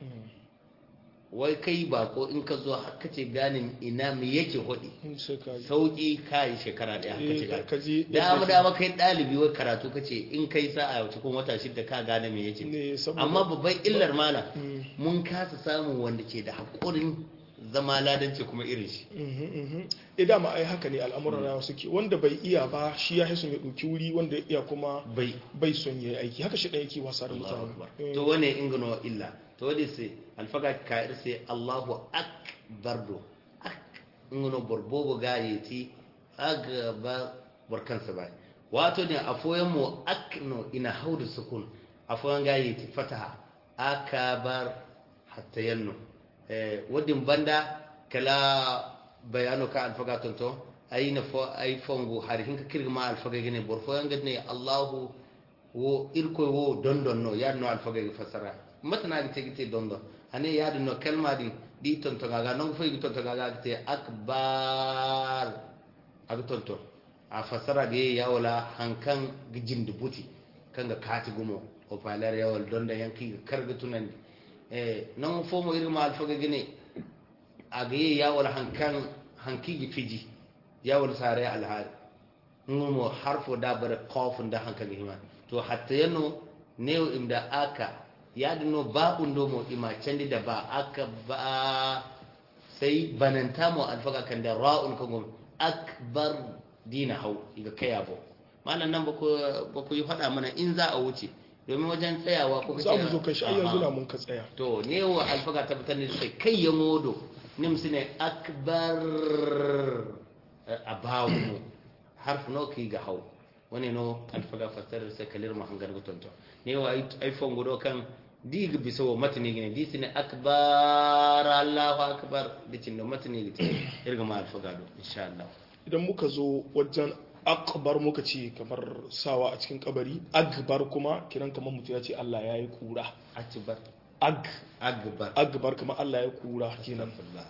wai kai ba ko in ka zo haka ce ganin ina me yake hodi in sai ka ji sauki kai shekara daya haka ce Eh, ka ka ji dama dama kai dalibi wai karatu kace in kai sa'a cikin wata shida ka gane me yake ne saboda amma babban illar mala Mm. mun kasa samun wanda ke da haƙurin zama ladanci kuma irin shi Mhm, mhm. eh dama ai haka ne al'amuran rayuwa suke wanda bai iya ba shi ya son ya ɗauki wuri wanda ya iya kuma bai bai son ya yi aiki haka shi ɗaya yake wasa da Allahu mutane akbar Eh, to wane ingano illa to wadi sai alfaga ka sai Allahu akbar do ak ngono borbobo ga yeti aga ba barkansa ba wato ne afoyan mu akno ina haudu sukun afoyan ga yeti fataha akabar hatta yanno eh wadin banda kala bayano ka alfaga tonto ayina fo ay fongo har hinka kirgma alfaga gene borfoyan gadne allahu wo irko wo dondon no yaadno alfaga gi fasara matana gi tegi dondon ane yaadu no kalma di di tonto gaga non fo gi tonto gaga te akbar ag tonto a fasara ge yawla hankan gi jindi buti kanga kati gumo o palar yawal donda yanki ga karga tunandi e non fo mo irma alfaga gene age yawal hankan hanki gi fiji yawal sare alhari ngumo harfo da bare qafun da hankan gi himan to hatta yano new imda aka yadino ba undo mo ima candi da ba aka ba sai bananta mo alfaka kan da ra'un kan gom akbar dina hau iga kaya bo malam nan ba ku yi faɗa mana in za a wuce domin wajen tsayawa ko za mu zo kan shi ai yanzu na mun ka tsaya to ne wa alfaka tabbatar ne sai kai ya modo nimsi ne akbar a bawo harf no ki ga hau wani no alfaga fasar sai kalir ma hangar gutunto ne wa iphone gudo kan dig biso matni gine di sine akbar allahu akbar dicin da matni gite irga ma alfaga do insha Allah idan muka zo wajen akbar muka ce kamar sawa a cikin kabari akbar kuma kiran kamar mutum ya ce Allah ya yi kura akbar ag akbar akbar kamar Allah ya kura kenan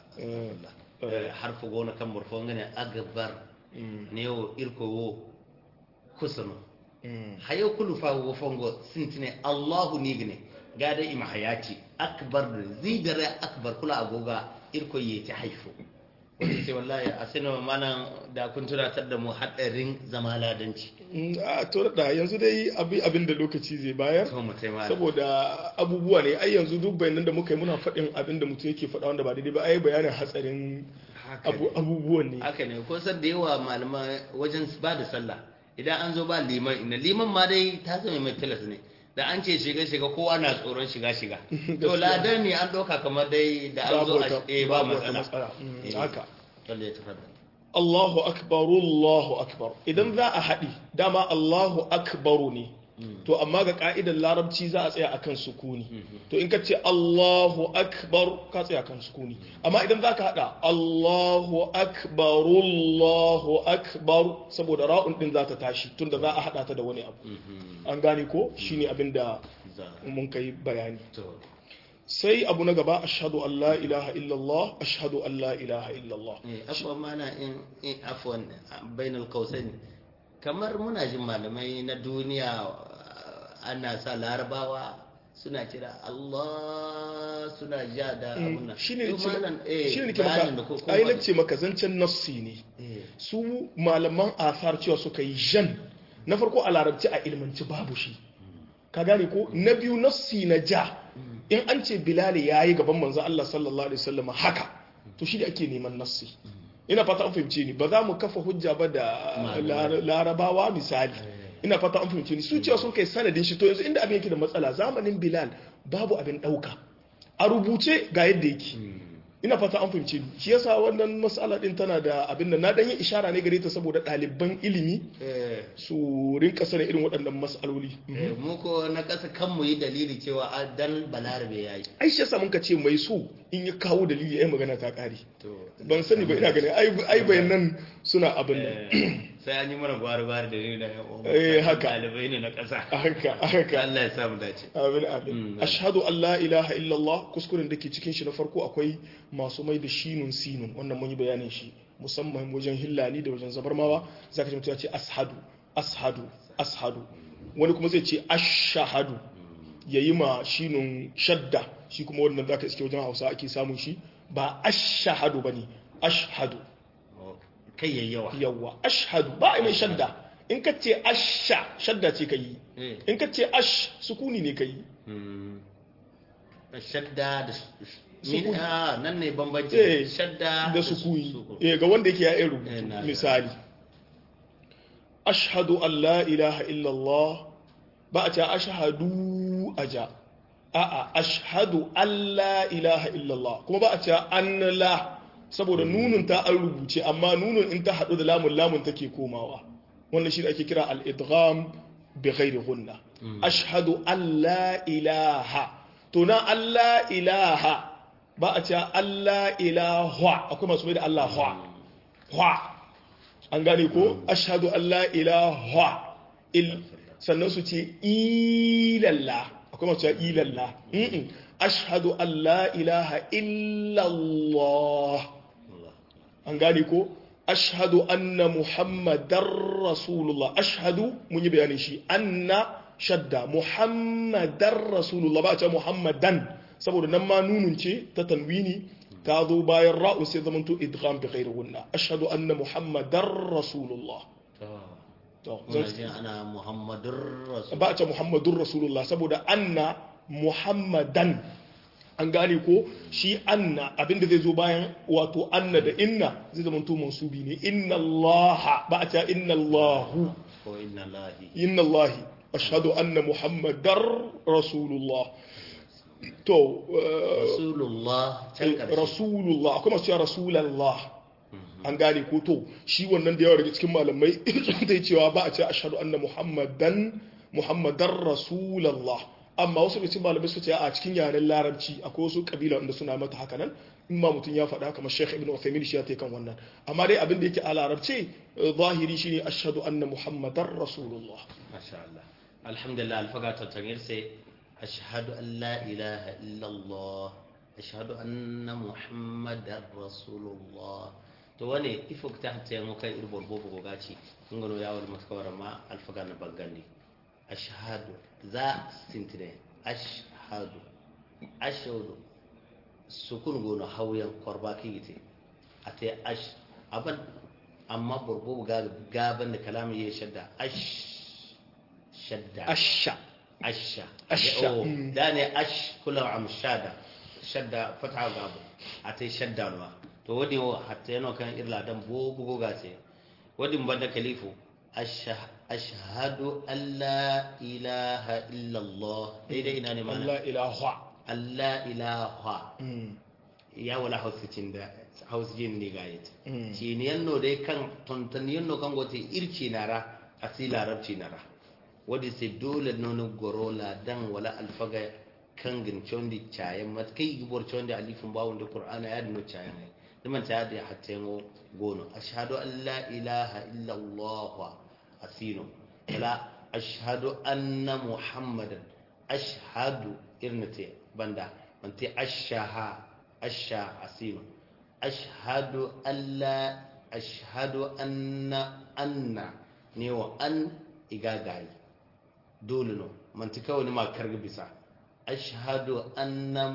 harfu gona kan murfo ngane akbar ne wo irko wo kusano hayo kulu fa wo fongo sintine allahu nigne gada ima hayati akbar zidare akbar kula agoga irko yeti haifu wani sai wallahi a sinu mana da kun tunatar da mu hadarin zama ladanci a to da yanzu dai abin da lokaci zai bayar to mu sai mala saboda abubuwa ne ai yanzu duk bayanan da muka yi muna faɗin abin da mutum yake faɗa wanda ba daidai ba ai bayanin hatsarin abubuwan ne haka ne ko san da yawa malama wajen ba da sallah idan an zo ba liman ina liman ma dai ta zama mai tilas ne da an ce shiga shiga kowa na tsoron shiga shiga to ladan ne an ɗauka kamar dai da an zo a eh ba matsala haka wanda ya tafi Allahu akbar Allahu akbar idan za a haɗi dama Allahu akbaru ne to amma ga ka'idar larabci za a tsaya akan sukuni to in ka ce Allahu akbar ka tsaya akan sukuni amma idan za ka haɗa Allahu akbar Allahu akbar saboda ra'un din za ta tashi tunda za a haɗa ta da wani abu an gane ko shine abin da mun kai bayani sai abu na gaba ashhadu an la ilaha illallah ashhadu an la ilaha illallah afwan mana in afwan bainal qausain kamar muna jin malamai na duniya ana sa larabawa suna kira Allah suna ja da abun nan shine shine nake maka ai nace maka zancen nassi ne su malaman athar cewa suka yi jan na farko a larabci a ilmanci babu shi ka gane ko na biyu nassi na ja in an ce bilali ya yi gaban manzo Allah sallallahu alaihi wasallam haka to shi da ake neman nassi ina fata an fahimce ni ba za mu kafa hujja ba da larabawa misali ina fata an fahimce ni su cewa sun kai sanadin shi to yanzu inda abin yake da matsala zamanin bilal babu abin dauka a rubuce ga yadda yake ina fata an fahimce ni shi yasa wannan matsala din tana da abin da na dan yi ishara ne gare ta saboda ɗaliban ilimi su rinka sanin irin waɗannan matsaloli mu ko na ƙasa kan mu yi dalili cewa dan balarabe yayi ai shi yasa mun ka ce mai so in ya kawo dalili ai magana ta ƙare ban sani ba ina ganin ai bayanan suna abin nan sai an yi mana gwari-gwari da ni da eh haka ɗalibai ne na ƙasa haka haka Allah ya samu dace amin amin ashhadu an la ilaha illallah kuskuren da ke cikin shi na farko akwai masu mai da shinun sinun wannan mun yi bayanin shi musamman wajen hillani da wajen zabarmawa zaka ji mutum ya ce ashadu ashadu ashadu wani kuma zai ce ashahadu yayi ma shinun shadda shi kuma wannan zaka iske wajen Hausa ake samun shi ba ashahadu bane ashhadu kai yayyawa yawa ashhadu ba a mai shadda in ka ce asha shadda ce ka yi in ka ce ash sukuni ne ka yi shadda da sukuni nan ne bambanci shadda da sukuni eh ga wanda yake ya yi rubutu misali ashhadu an la ilaha illallah ba a ce ashhadu aja a'a ashhadu an la ilaha illallah kuma ba a ce an la saboda nunun ta an rubuce amma nunun in ta haɗu da lamun lamun take komawa wannan shi ake kira al-idgham bi ghairi gunna ashhadu an la ilaha to na an la ilaha ba a cewa Allah ilaha akwai masu mai da Allah hwa hwa an gane ko ashhadu an la ilaha il sannan su ce ilalla akwai masu cewa ilalla ashhadu an la ilaha illallah an gane ko ashhadu anna muhammadar rasulullah ashhadu mun yi bayanin shi anna shadda muhammadar rasulullah ba a ce muhammadan saboda nan ma nunun ce ta tanwini ta zo bayan ra'un sai zamanto idgham bi ghairi gunna ashhadu anna muhammadar rasulullah to ana muhammadur rasul ba a ce muhammadur rasulullah saboda anna muhammadan an gane ko shi anna abinda zai zo bayan wato anna da inna zai zama to mansubi ne inna allaha ba a ce inna allahu ko inna lahi inna allahi ashhadu anna muhammadar rasulullah to rasulullah can karshe rasulullah akwai masu cewa rasulallah an gane ko to shi wannan da yawa daga cikin malamai zai cewa ba a ce ashhadu anna muhammadan muhammadar rasulallah amma wasu da cikin malamai suka ce a cikin yaren larabci akwai wasu kabila wanda suna mata haka nan in ma mutum ya faɗa kamar Sheikh Ibn Uthaymeen shi ya ta kan wannan amma dai abin da yake a larabce zahiri shine ashhadu anna muhammadar rasulullah masha Allah alhamdulillah alfaga ta tangir sai ashhadu an la ilaha illa Allah ashhadu anna muhammadar rasulullah to wane ifok ta hatta yango kai irbol bobo go gaci ngano yawol matkawara ma alfaga na bagandi ashhadu za sintine ashhadu ashhadu sukun gono hauyan korba kigite ate ash aban amma burbu gaban da kalamin ya shadda ash shadda asha asha Asha, oh mm. da ne ash kula am shada shadda fata gabu ate shadda no to wadi wo hatta yano kan irla dan bo bugo gase wadi mbanda kalifu asha ashhadu an la ilaha illa allah daidai ina ne mana Allah ilaha Allah ilaha Mm. ya wala hausicin da hausijin ne ga yata Mm. ci ni yanno dai kan tonton yanno kan gote irci nara asi larabci nara wadi sai dole nono gorola dan wala alfaga kan gin chondi chayan mat kai gibor chondi alifun bawon da qur'ana ya dino chayan ai diman ta da hatta yango gono ashhadu an la ilaha illa allah asino wala ashhadu anna muhammadan ashhadu irnate banda manti ashaha asha asino ashhadu alla ashhadu anna anna ne wa an igagayi dole no manti kawai ni ma karga bisa ashhadu anna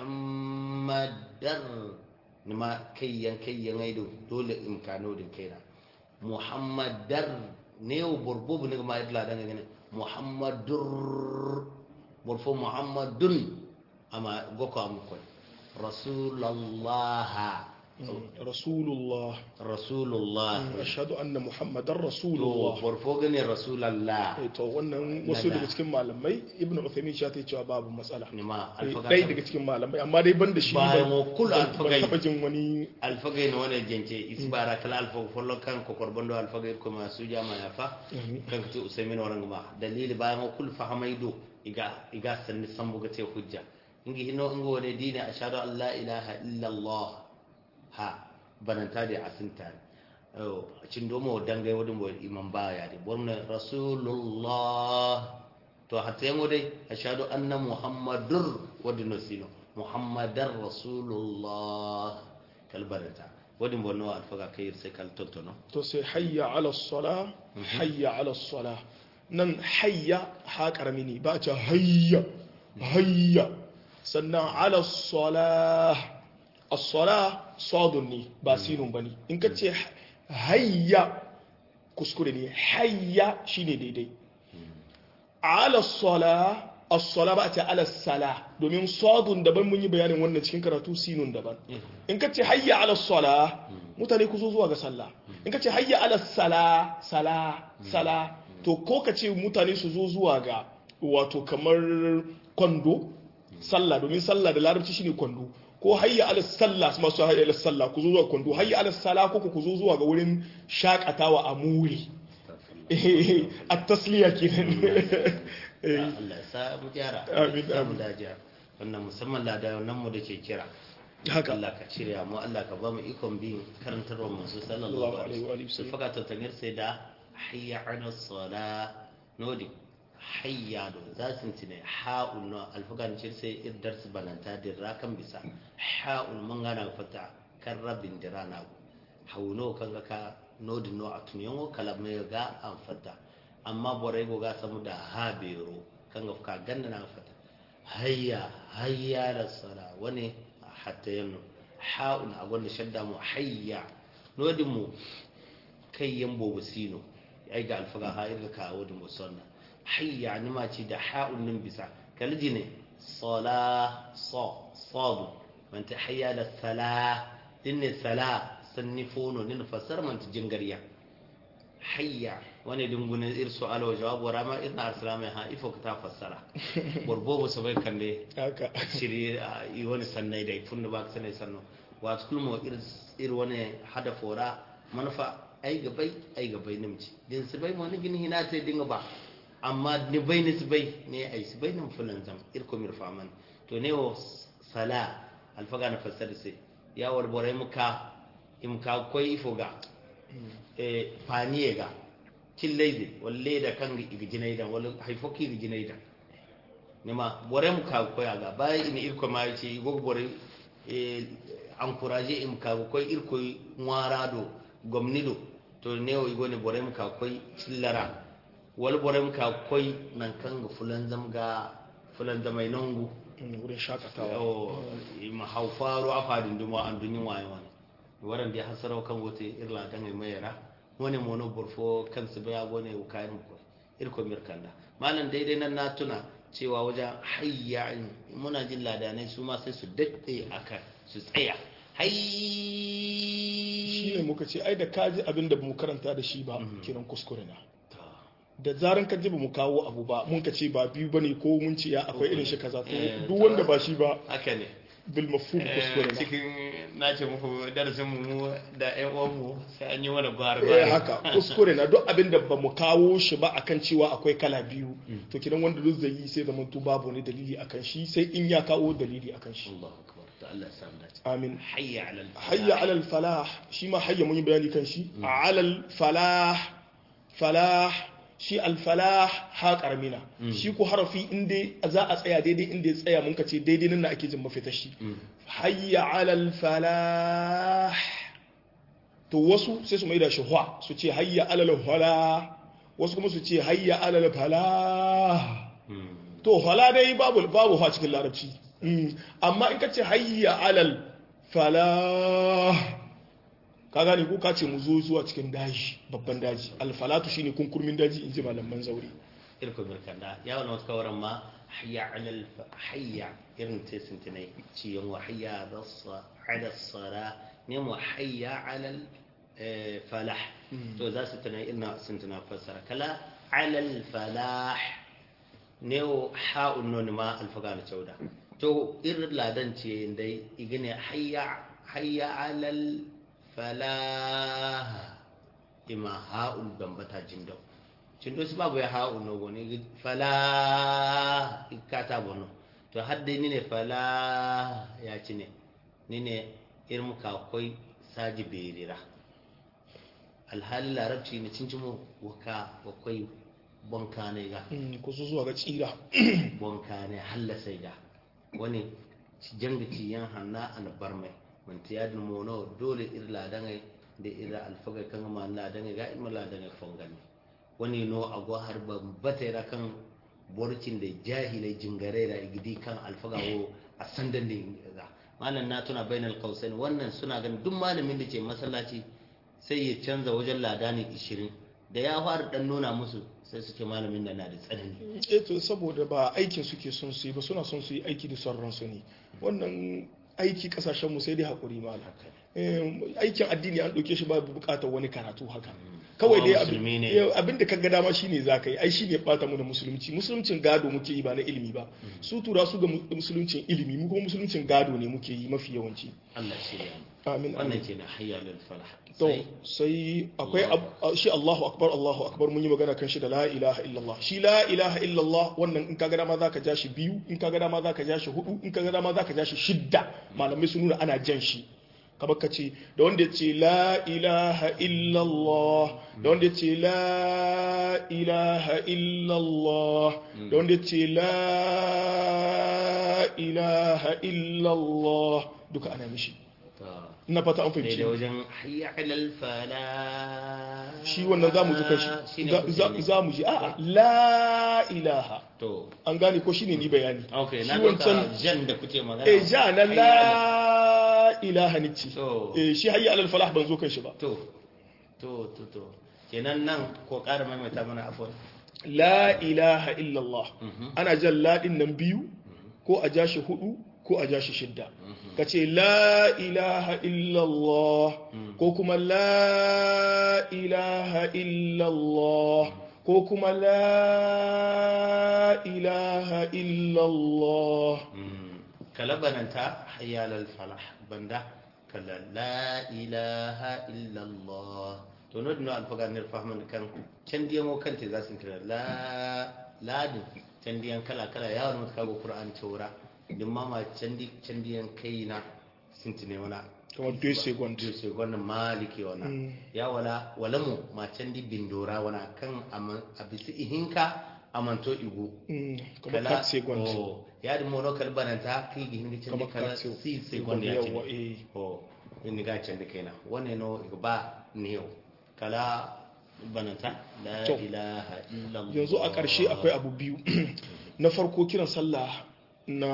muhammadar ni ma kayyan kayyan aido dole imkano din kaina muhammadar ne wa burbubu ni ma idla dan gane muhammadur burfu muhammadun ama goko am koy rasulullah rasulullah rasulullah ashhadu anna muhammadar to rasulullah burfu gane rasulallah Eh, to wannan wasu daga cikin malamai ibnu uthaymin ya ta cewa babu matsala ni ma Eh, alfaga ɗaya daga cikin malamai amma dai ban da shi Bayan ban- wa kul ban- alfagai. ban taɓa jin wani alfaga ne wani jance isbara kala alfaga follo kan ko korbondo alfaga ko ma su jama ya fa kan to usaimin waran ma dalili bayan wa kul fahamaido iga iga sanni sambu ga te hujja ingi hino ingo wani dini ashhadu an la ilaha illa allah ha bananta da asinta oh cin domo dangai wadin bo imam baya de borna rasulullah to hatta yango dai ashhadu anna muhammadur wadin sino muhammadar rasulullah kalbarata wadin bonno alfaga kai sai kal tontono to sai hayya ala sala hayya ala sala nan hayya ha karami ne ba a ce hayya hayya sannan ala sala as-sala sadun ne ba sinun bane in ka ce hayya kuskure ne hayya shine daidai ala sala as-sala ba a ce ala sala domin sadun daban mun yi bayanin wannan cikin karatu sinun daban in ka ce hayya ala sala mutane ku zo zuwa ga sallah in ka ce hayya ala sala sala sala to ko ka ce mutane su zo zuwa ga wato kamar kwando sallah domin sallah da larabci shine kwando ko hayya ala sallah masu hayya ala sallah ku zo zuwa kwando hayya ala sala ko ku zo zuwa ga wurin shakatawa a muri a tasliya kenan Allah ya sa mu gyara Amin, sa mu amin. dajiya wannan musamman ladanan mu da ke kira haka Allah ka cire mu Allah ka ba mu ikon bin karantarwar manzo sallallahu Allahu alaihi alaihi wa alihi wasallam faka ta tangir sai da hayya ala sala nodi hayya do za su tine ha'un no alfagan cir sai iddar su bananta da rakan bisa ha'un mun gana fata kan rabin dirana hauno kan ga ka nodi no a tunyan kala mai ga an fata amma borai go ga samu da habero kan ga ka ganda na fata hayya hayya da sala wani hatta yanno ha'un a gwanda shadda mu hayya nodin mu kai yan bobo sino ai ga alfaga ha irga kawo da musanna hayya ni ma ce da ha'un nin bisa kalji ne sala sa sadu man ta hayya da sala din ne sala sanni fono nin fasar man ta jingariya hayya wani dungunin ir su'ala wa jawab wa rama irna arsalama ha ifo ka ta fassara borbo so bai kande haka shiri a yi wani sannai da tun da ba ka sanai sannu wasu kulma ir wani hada fora manufa ai gabai ai gabai nimci din su bai wani gini hina ta dinga ba amma ni bai ni su bai ne ai su bai nan fulan zam ir ko mirfa man to ne o sala alfaga na fassar sai ya war bore muka imka koi ifoga e paniye ga killaize walle da kan igijinai da wala haifoki igijinai da nema bore mu ka koya ga bayan ina irko ma yace igo bore e encourager im ka ko irko ngwara do gomnido to ne o igo ne bore mu ka koy cillara wal bore mu ka koy nan kan ga fulan zam ga fulan da mai nongu wurin shakatawa o ma haufaru afadin duma an dunyin waye wani waran da hasarau kan wote irla dan mai mayara wani mono burfo kansu baya gone ukayin ko irko mirkanda malam daidai nan na tuna cewa wajen hayya muna jin ladanai su ma sai su daɗe a kan su tsaya shi ne hayy muka ce ai da kaji abin da mu karanta da shi ba kiran kuskure na da zaran ka ji ba mu kawo abu ba mun ka ce ba biyu bane ko mun ce ya akwai irin shi kaza to Eh, duk wanda ba shi ba haka ne bil mafhum kuskure na cikin na ce muku darasin mu da ƴan uwanmu sai an yi wani gwar eh haka kuskure na duk abin da ba mu kawo shi ba akan cewa akwai kala biyu to kidan wanda duk zai yi sai zaman tu babu wani dalili akan shi sai in ya kawo dalili akan shi Allahu akbar to Allah ya samu dace amin hayya alal hayya alal falah shi ma hayya mun yi bayani kan shi alal falah falah shi alfalah ha karmina shi ko harafi inda za a tsaya daidai inda ya tsaya mun ka ce daidai nan na ake jin mafita shi hayya alal falah to wasu sai su mai da shi hwa su ce hayya alal hala wasu kuma su ce hayya alal falah to hala dai babu babu ha cikin larabci Mm. amma in ka ce hayya alal falah ka gane ko ka ce mu zo zuwa cikin daji babban daji alfalatu shine kunkurmin daji in ji malaman zaure irko mirkanda ya wani wata kawaran ma hayya alal hayya irin ta sintinai ciyon wa hayya ala sara ne mu hayya alal eh, falah to za su tana ina sintina fassara kala alal falah ne o ha'un noni ma alfaga na cauda to irin ladan ce dai igine hayya hayya alal falah ima ha'un bambata jindau cindo su babu ya ha'u no goni fala ikata bono to hadde ni ne fala ya ci ne ni ne irin ka koi saji berira alhali larabci ne cin cimo waka wakwai bonka ne ga Mm, ku zo zuwa ga tsira bonka ne halla sai ga wani janga ci yan hanna an bar mai man tiyadin mono dole irla dangai da ira alfaga kan ma na dangai ga imma la dangai fongani wani no agwa har ban batera kan borcin da jahilai jingare da igidi kan alfaga wo a sandan da ga malam na tuna bainal qausain wannan suna ganin duk malamin da ke masallaci sai ya canza wajen ladani 20 da ya fara dan nuna musu sai su ce malamin nan na da tsanani eh to saboda ba aikin suke son su yi ba suna son su yi aiki da son ransu ne wannan aiki kasashen mu sai dai hakuri malam haka ne Eh, aikin addini an ɗauke shi ba buƙatar wani karatu haka kawai Kowa dai musulmi ne. abin abin da kaga dama shine zaka yi ai shine bata mu da musulunci musuluncin gado muke yi ba na ilimi ba su tura su ga mu- musuluncin ilimi mu kuma musuluncin gado ne muke yi mafi yawanci Allah shi ne amin wannan amin ke na hayya lil falah to sai sai akwai ab- shi Allahu akbar Allahu akbar mun yi magana kan shi da la ilaha illallah shi la ilaha illallah wannan in kaga dama zaka ja shi biyu in kaga dama zaka ja shi hudu in kaga dama zaka ja shi shidda malamai sun nuna ana jan shi kamar ka ce da wanda ya ce la ilaha illallah da wanda ya ce la ilaha illallah da wanda ya ce la ilaha illallah duka ana mishi to ina fata an sai fahimci da wajen hayya lil falah shi wannan za mu ji kan Shine shi kuke za- ne. za mu ji a la ilaha to an gane ko shine ni bayani okay shi na wancan ɗauka jan da kuke magana eh ja na Hayya la ilaha ni ce To. eh shi hayya alal falah ban zo kan shi ba to to to to kenan nan ko ƙara maimaita mana afwan la ilaha illallah Mhm. ana jan la din nan biyu ko a ja shi hudu ko a ja shi shidda ka ce la ilaha illallah ko kuma la ilaha illallah ko kuma la ilaha illallah Mm. kalabananta hayya lal falah banda kala la ilaha illa allah to no dino alfaga nir fahman kan can diyan mo kante za su kira la ladin can diyan kala kala ya wani kago qur'an taura din mama can di can diyan kaina sintine wana kamar 2 second Diyo sai gwanin maliki wana Mm. ya wala wala mu ma can di bindora wana kan ama- a bisi ihinka amanto igu Mm, kamar 4 second oh ya di mono kal bananta kai gi hindi kamar candi kala 4 si second ya yawa candi eh oh inni ga candi kaina wane no iga ba niyo kala bananta la To. ilaha illallah yanzu a ƙarshe akwai abu biyu na farko kiran sallah na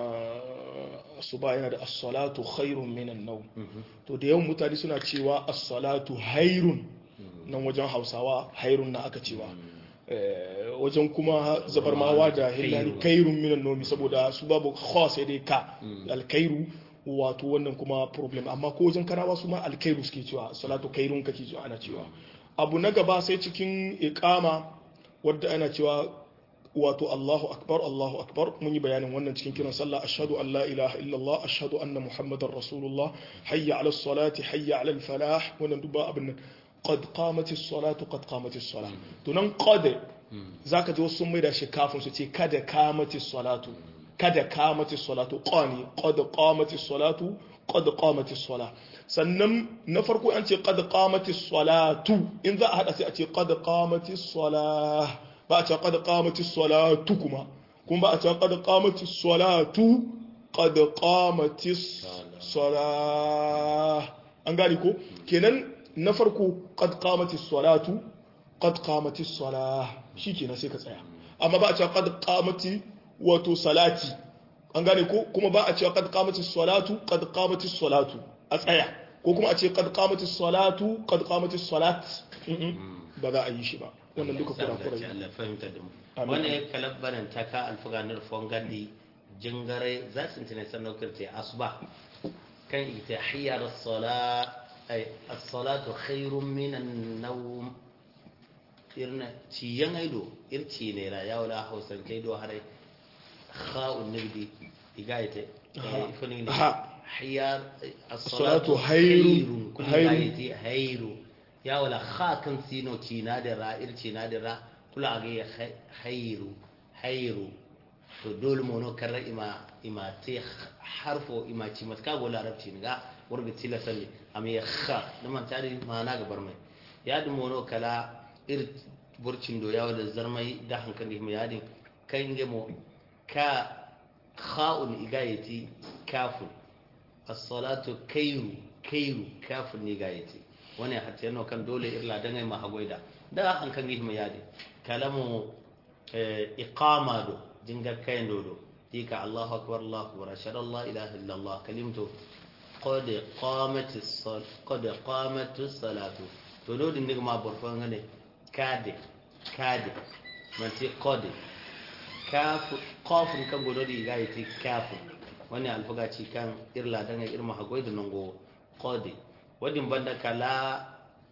asuba yana da as-salatu khairun minan nawm to da yawan mutane suna cewa as-salatu hairun nan wajen hausawa hairun na aka cewa Eh, wajen kuma zabarmawa da hillani kairun minan nomi saboda su babu khawa sai dai ka alkairu wato wannan kuma problem amma ko wajen karawa su ma alkairu suke cewa salatu kairun kake cewa ana cewa abu na gaba sai cikin iqama wadda ana cewa wato Allahu akbar Allahu akbar mun yi bayanin wannan cikin kiran sallah ashhadu an la ilaha illallah ashhadu anna muhammadar rasulullah hayya ala salati hayya ala falah wannan duba abin nan qad qamatis salatu qad qamatis salah to nan qad zaka ji wasu sun maida shi kafin su ce kada qamatis salatu kada qamatis salatu qani qad qamatis salatu qad qamatis salah sannan na farko an ce qad qamatis salatu in za a hada sai a ce qad qamatis salah ba a ce qad qamatis salatu kuma kuma ba a ce qad qamatis salatu qad qamatis salah an gane ko kenan na farko qad qamatis salatu qad qamatis salah shikenan sai ka tsaya amma ba a ce qad qamati wato salati an gane ko kuma ba a ce qad qamatis salatu qad qamatis salatu a tsaya ko kuma a ce qad qamatis salatu qad qamatis salat Mm-mm. ba za a yi shi ba wannan duka Allah kura ya Allah fahimta da mu Amin. wannan ya kalabbanan ta ka alfuganar fongandi jingare za su tana sannan kirte asuba kan ita hiyar as-sala ay as-salatu khairun min an-nawm irna ciyan aido irci ne ra ya wala hausan kai do hare kha'un nibdi igaite Aha. ifani ne Aha. hiyar As-salatu as-salatu khairun- khairun kun khairun. igaite khairu ya wala kha kan sino cina da ra irci na da ra kula ga ya khairu khairu to dole mono karra ima ima te harfo ima ci matka go larabci ne ga warga tilasa ne am ya kha da man tare mana ga barmai ya du mono kala ir burcin do yawa da zarmai da hankali mu yadin kan ge mo ka kha'un igayati kafun as-salatu kairu kairu kafun ne igayati wani hatta yana kan dole irla dan ai mahagoida da hankali mu yadin kalamu eh, iqama do jinga kayan dodo tika Allahu akbar Allahu akbar ashhadu an la ilaha illa Allah kalimtu qad qamat as-sal qad qamat as-salatu to do din ma borfan ngane kade kade man ti qad kafu qafun kan godo di ga yiti kafu wani alfaga ci kan irla dan irma hagoy da nango qad wadin banda kala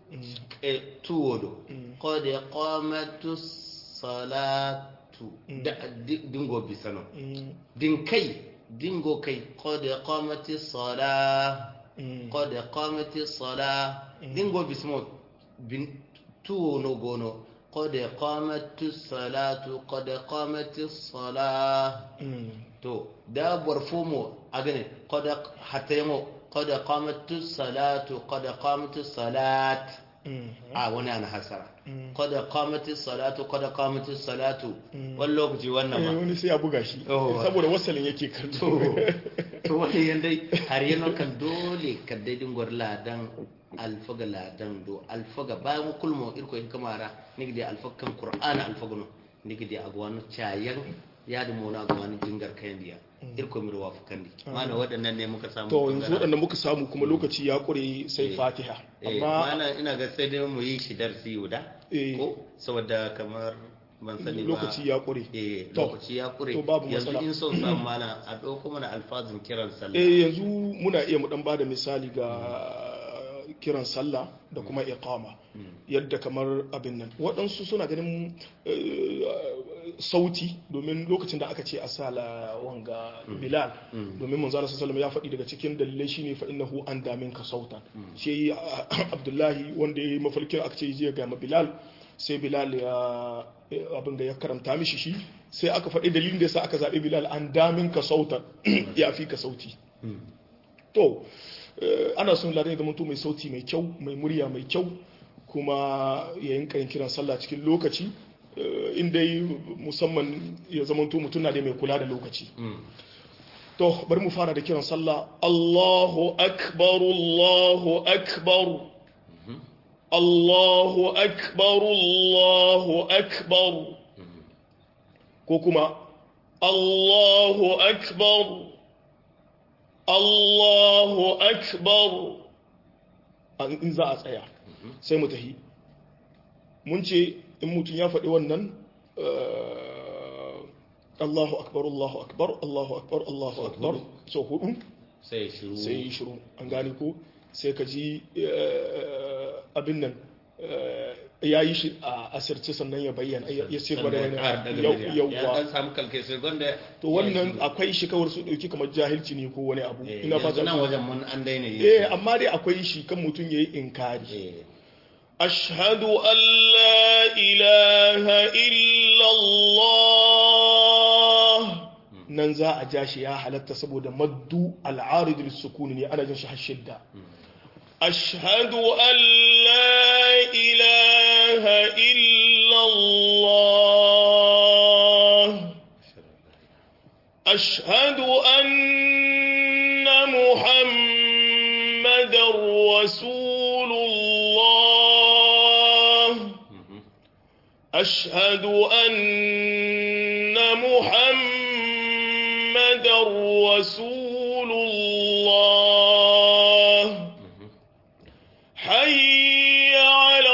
eh, tuwodo qad qamatu salatu da di- dingo bisano din kai dingo kai qad qamati sala qad qamati sala dingo bismo bin tuwo no gono qad qamatu salatu qad qamati sala to da barfomo a gane kada hatta yamo kada qamatu salatu kada qamatu salat a wani ana hasara kada qamatu salatu kada qamatu salatu wani lokaci wannan Eh, ma wani sai ya buga shi Oh. saboda wasalin yake to kallo to wani yandai har yana kan dole ka daidin gwar ladan alfaga ladan do alfaga bayan kulmo irko in kamara nigde alfaga kan qur'ana alfaga no nigde agwano chayan yadi mona agwano jingar kayan diya irko mi ruwa fukandi mana waɗannan ne muka samu to yanzu bangaren. waɗanda muka samu kuma lokaci ya ƙure sai Eh. fatiha eh amma mana ina ga sai dai mu yi shi darsi guda Eh. ko saboda kamar ban sani ba lokaci ya ƙure eh To, lokaci ya kure to babu yanzu matsala. in son samu mana a ɗauko mana alfazin kiran sallah eh yanzu muna iya mu dan bada misali ga kiran sallah da kuma iqama yadda kamar abin nan waɗansu suna ganin eh, sauti domin lokacin da aka ce a sala wanga bilal domin manzo Allah sallallahu alaihi wasallam ya faɗi daga cikin dalilai shine fa innahu an damin ka sautan shi abdullahi wanda ya yi mafarkin aka ce je ga ma bilal sai bilal ya abin da ya karanta mishi shi sai aka faɗi dalilin da yasa aka zaɓi bilal an damin ka sautan ya fi ka sauti to eh, ana son ladan ya zamanto mai sauti mai kyau mai murya mai kyau kuma ya yinka yin kiran sallah cikin lokaci eh, in dai musamman ya zamanto mutum na da mai kula da lokaci Mm. to bari mu fara da kiran sallah Allahu akbar Allahu akbar Allahu akbar Allahu akbar ko kuma Allahu akbar Allahu akbar An- in za a tsaya sai mu tahi mun ce in mutum ya faɗi wannan eh, Allahu akbar Allahu akbar Allahu akbar Allahu Sau akbar hudu. so hudu sai shiru sai yi shiru an gane ko sai ka ji eh, abin nan eh, ya yi shi a asirce sannan ya bayyana ya ya ce gwada Sannan ya ƙara daga yana murya. yau ya yauwa dan samu kalkai sai gwanda to wannan akwai shi kawar su ɗauki kamar jahilci ne ko wani abu ina ina fata nan wajen mun an daina yi eh amma dai akwai shi kan mutum yayi inkari eh ashhadu an la ilaha illa Allah nan za a ja shi ya halatta saboda maddu al'arid lis-sukun ne ana jin shi har shidda ashhadu an la ilaha illa Allah أشهد أن محمد رسول الله أشهد أن محمد رسول الله حي على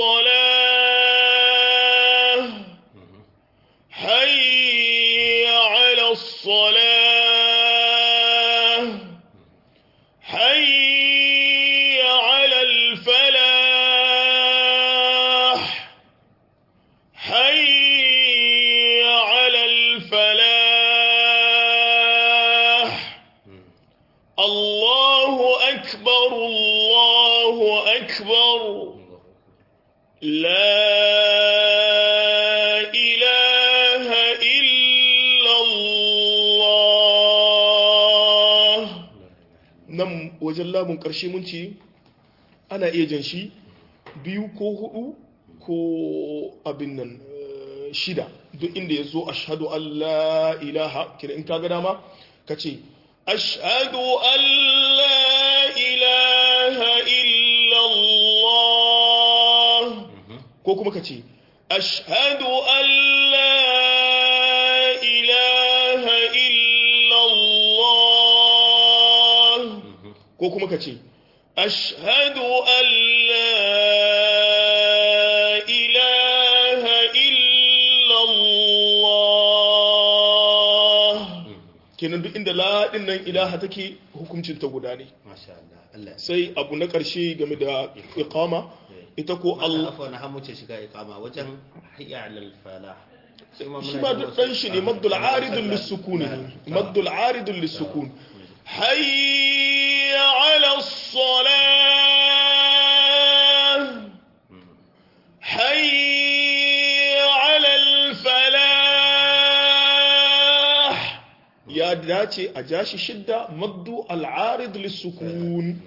الصلاة حي على الصلاة حي على الفلاح حي على الفلاح الله أكبر الله أكبر لا إله إلا الله nan wajen lamun ƙarshe mun ce ana iya jan shi biyu ko hudu ko abin nan eh, shida duk inda ya zo ashadu an la ilaha kira in kaga dama ka ce ashadu an la ilaha illallah ko kuma ka ce ashadu an la ilaha illallah ko kuma ka ce ashadu an la ilaha illallah kenan duk inda laɗin nan ilaha take hukuncin ta guda ne masha Allah Allah sai abu na ƙarshe game da iqama ita ko Allah Allah afwa na hamuce shiga iqama wajen hayya alal falah shi ma duk dan shi ne maddul aridun lissukuni ne maddul aridun lissukun hayya ala salah hayya ala falah ya dace a jashi shidda maddu al arid lissukun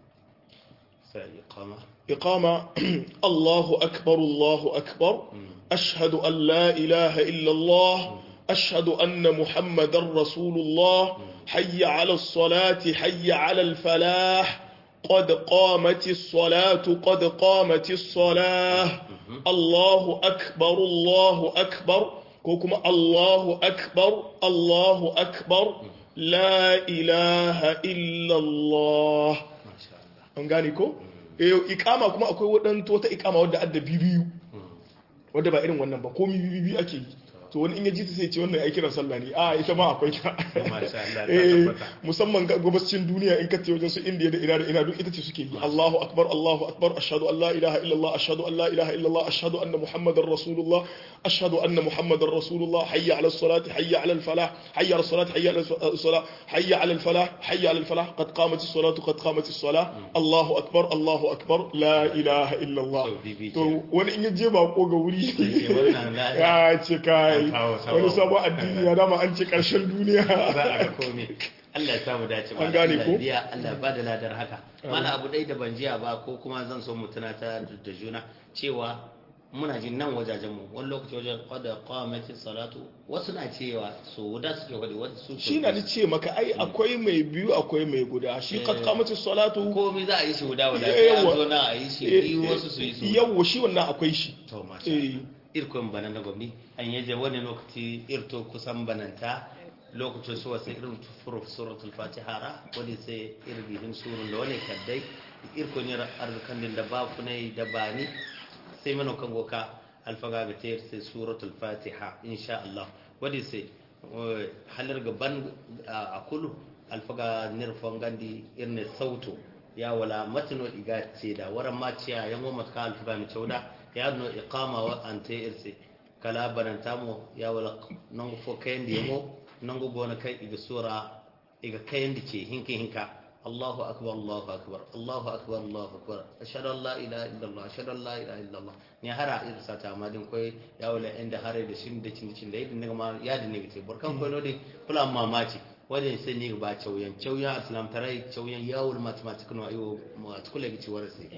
sai iqama إقامة الله أكبر الله أكبر أشهد أن لا إله إلا الله أشهد أن محمد رسول الله حي على الصلاة حي على الفلاح قد قامت الصلاة قد قامت الصلاة الله أكبر الله أكبر كوكما الله أكبر الله أكبر لا إله إلا الله masha Allah an gane ko eh ikama kuma akwai wadanto wata ikama wadda adda bibiyu wadda ba irin wannan ba komi bibiyu ake yi to wani in ya ji ta sai ce wannan ai kiran sallah ne a ita ma akwai ta masha Allah ta eh tabbata musamman ga gabascin duniya in ka ce wajen su indiya da ina da ina duk ita ce suke yi Allahu akbar Allahu akbar ashhadu an la ilaha illallah ashhadu an la ilaha illallah ashhadu anna muhammadar rasulullah ashhadu anna muhammadar rasulullah hayya ala salati hayya ala al falah hayya ala salati hayya ala salah hayya ala al falah hayya ala al falah qad qamat as salatu qad qamat as salah Allahu akbar Allahu akbar la ilaha illallah So, bibi to wani in ya je bako ga wuri ce wannan la ya ce kai An kawo sabon- wani sabon addini ya dama an ce karshen duniya za a ga komai Allah ya samu dace An gane Allah ko? ya biya Allah ba da ladar haka mana abu ɗaya da ban jiya ba ko kuma zan so mu tunata da juna cewa muna jin nan wajajen mu wani lokaci wajen qada qamati salatu wasu na cewa so da suke wadi wasu su shi na ni ce maka ai akwai mai biyu akwai mai guda shi kad kamata salatu komai za a yi shi guda guda Yawa. sai a zo na a yi shi biyu wasu su yi su yawa shi wannan akwai shi to masha eh irkon bana na gwamni an yaje wani lokaci irto kusan bananta lokacin su wasu irin tufuru suratul fatiha ra wani sai irbihin surun da wani kaddai irko ne arzikan din da ba ku ne da ba ni sai mana kan goka alfaga ga tayar sai suratul fatiha insha Allah wani sai eh, halar gaban a kulu alfaga nirfon gandi irin sauto ya wala matino iga ce da waran ma ciya yan goma ka alfaga mi cauda ya no iqama wa ante irse kala bananta mo ya wala nango fo kayan di mo nango bona kai iga sura iga kayan di ce hinka hinka Allahu akbar Allahu akbar Allahu akbar Allahu akbar ashhadu an la ilaha illallah ashhadu an la ilaha illallah ni hara irsa ta ma din koy ya wala inda hare da shin da cin cin da yadin daga ma ya din ne ce burkan koy no de kula mamaci wajen sai ne ba cauyan cauyan islam tarai cauyan yawon mathematics no ayo ma tukule gici warase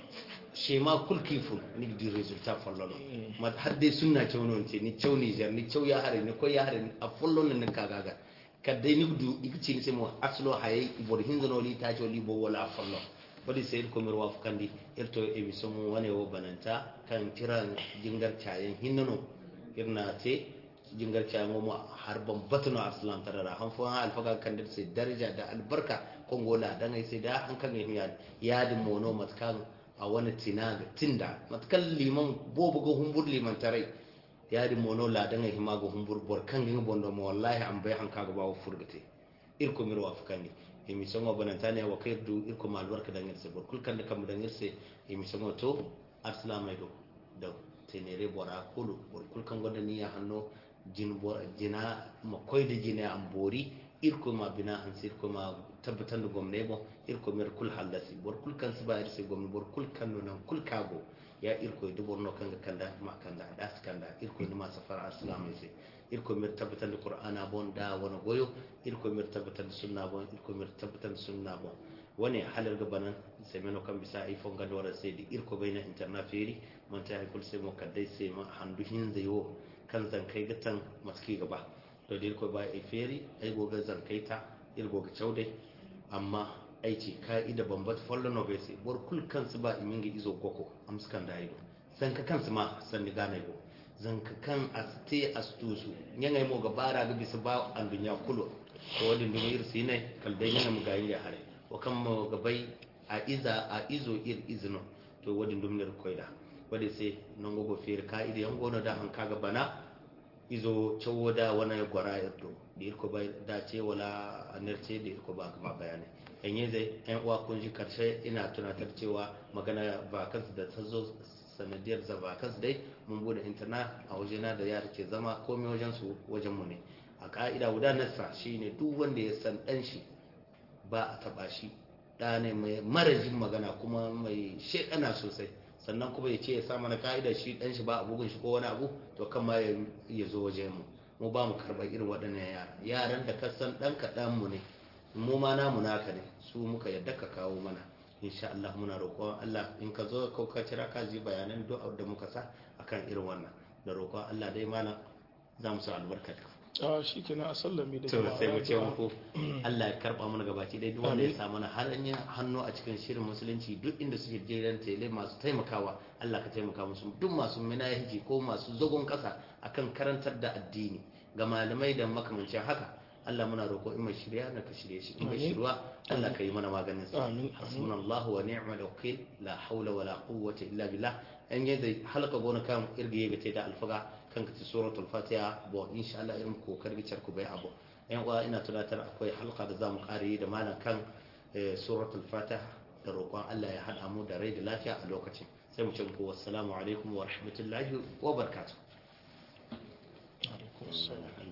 shema kul kiful ni di resultat follono ma hadde sunna cewnon ce ni cew Niger ni cew ya hare ni ko ya hare a follono ni kagaga kadde ni du igci ni semo aslo haye ibor hindono li ta li bo wala follo wadi sai ko mir waf kandi irto emission mu wane wo bananta kan kiran jingar cayen hinnono irna te jingar cayen mo har ban batuno aslam tarara han fo han alfaga kan dir sai daraja da albarka kongola dan ai sai da han kan yi yadin mono matkan a wani tinaga tinda matkan liman bobu ga humbur liman tarai yadi mono la danga hima ga humbur bor kan gin bondo mo wallahi an bai hanka ga bawo furgate irko mir wa fukani emi songo banantane wa kaydu irko mal barka dangir se bor kul kan da kam dangir se emi songo to arsalama do da tenere bora kulu bor kul kan gonda ni ya hanno jin bor jina ma koyde jina am bori irko ma bina an sir ko ma tabbatan da gomne bo irko mir kul halasi bor kul kan siba irse gomne bor kul kan no nan kul kago ya irko du borno kanga kanda ma kanda das kanda irko ni ma safar aslam ise irko mir tabbatan da qur'ana bon da wani goyo irko mir tabbatan da sunna bon irko mir tabbatan da sunna bon wani halar gabanan sai meno kan bisa iphone ga dora sai di irko bayna interna feri mon ta kul sai mo kadai sai ma handu hin zayo kan zan kai gatan maski gaba to da irko ba e feri ai goga zan kai ta irgo ga chaude amma aiki ka'ida bambat follow no be sai bor kul kansu ba iminga izo goko amskan da ido zan ka kansu ma san ni gane go zan ka kan aste astusu nyanga mo ga bara ga bisa ba an dunya kulo to wadin dum ir sine kal dai nyanga mu ga yin hare o kan mo ga bai a iza a izo ir izno to wadin dum ne koida wadi sai non go fer ka'ida yan gono da han kaga bana izo cewo da wani gwara yardo da irko bai dace wala nerce da irko ba kama bayanai yanye zai yan uwa kun ji karshe ina tunatar cewa magana vacancy da ta zo sanadiyar za vacancy dai mun bude internet a wajena da yara ke zama komai wajen su wajen mu ne a ka'ida gudanarsa shine duk wanda ya san dan shi ba a taba shi da ne mai marajin magana kuma mai shekana sosai sannan kuma ya ce ya sa mana ka'ida shi dan shi ba a bugun shi ko wani abu to kan ma ya zo wajen mu mu ba mu karɓar irin waɗannan yara yaran da ka san ɗan kaɗan mu ne mu ma namu naka ne su muka yadda ka kawo mana insha Allah muna roƙon Allah in ka zo ko ka kira ka ji bayanan duk da muka sa akan irin wannan da roƙon Allah dai mana za mu sa albarka a shi kenan a sallami da to sai mu ce muku Allah ya karba mana gabaki dai duk wanda ya sa mana hanyar hannu a cikin shirin musulunci duk inda suke jiran tele masu taimakawa Allah ka taimaka musu duk masu minahi ko masu zagon kasa akan karantar da addini ga malamai da makamancin haka Allah muna roƙo in mai shirya na ka shirye shi in mai shirwa Allah ka yi mana maganin sa hasbunallahu wa ni'mal wakil la hawla wa la quwwata illa billah an yadda halaka gona kan irgiye ga da alfaga kan ka ci suratul fatiha bo insha Allah irin kokar gicar ku bai abu yan uwa ina tunatar akwai halka da zamu kare da malam kan suratul fatiha da roƙon Allah ya hada mu da rai da lafiya a lokacin sai mu ce muku wassalamu alaikum wa rahmatullahi wa barakatuh alaikum assalam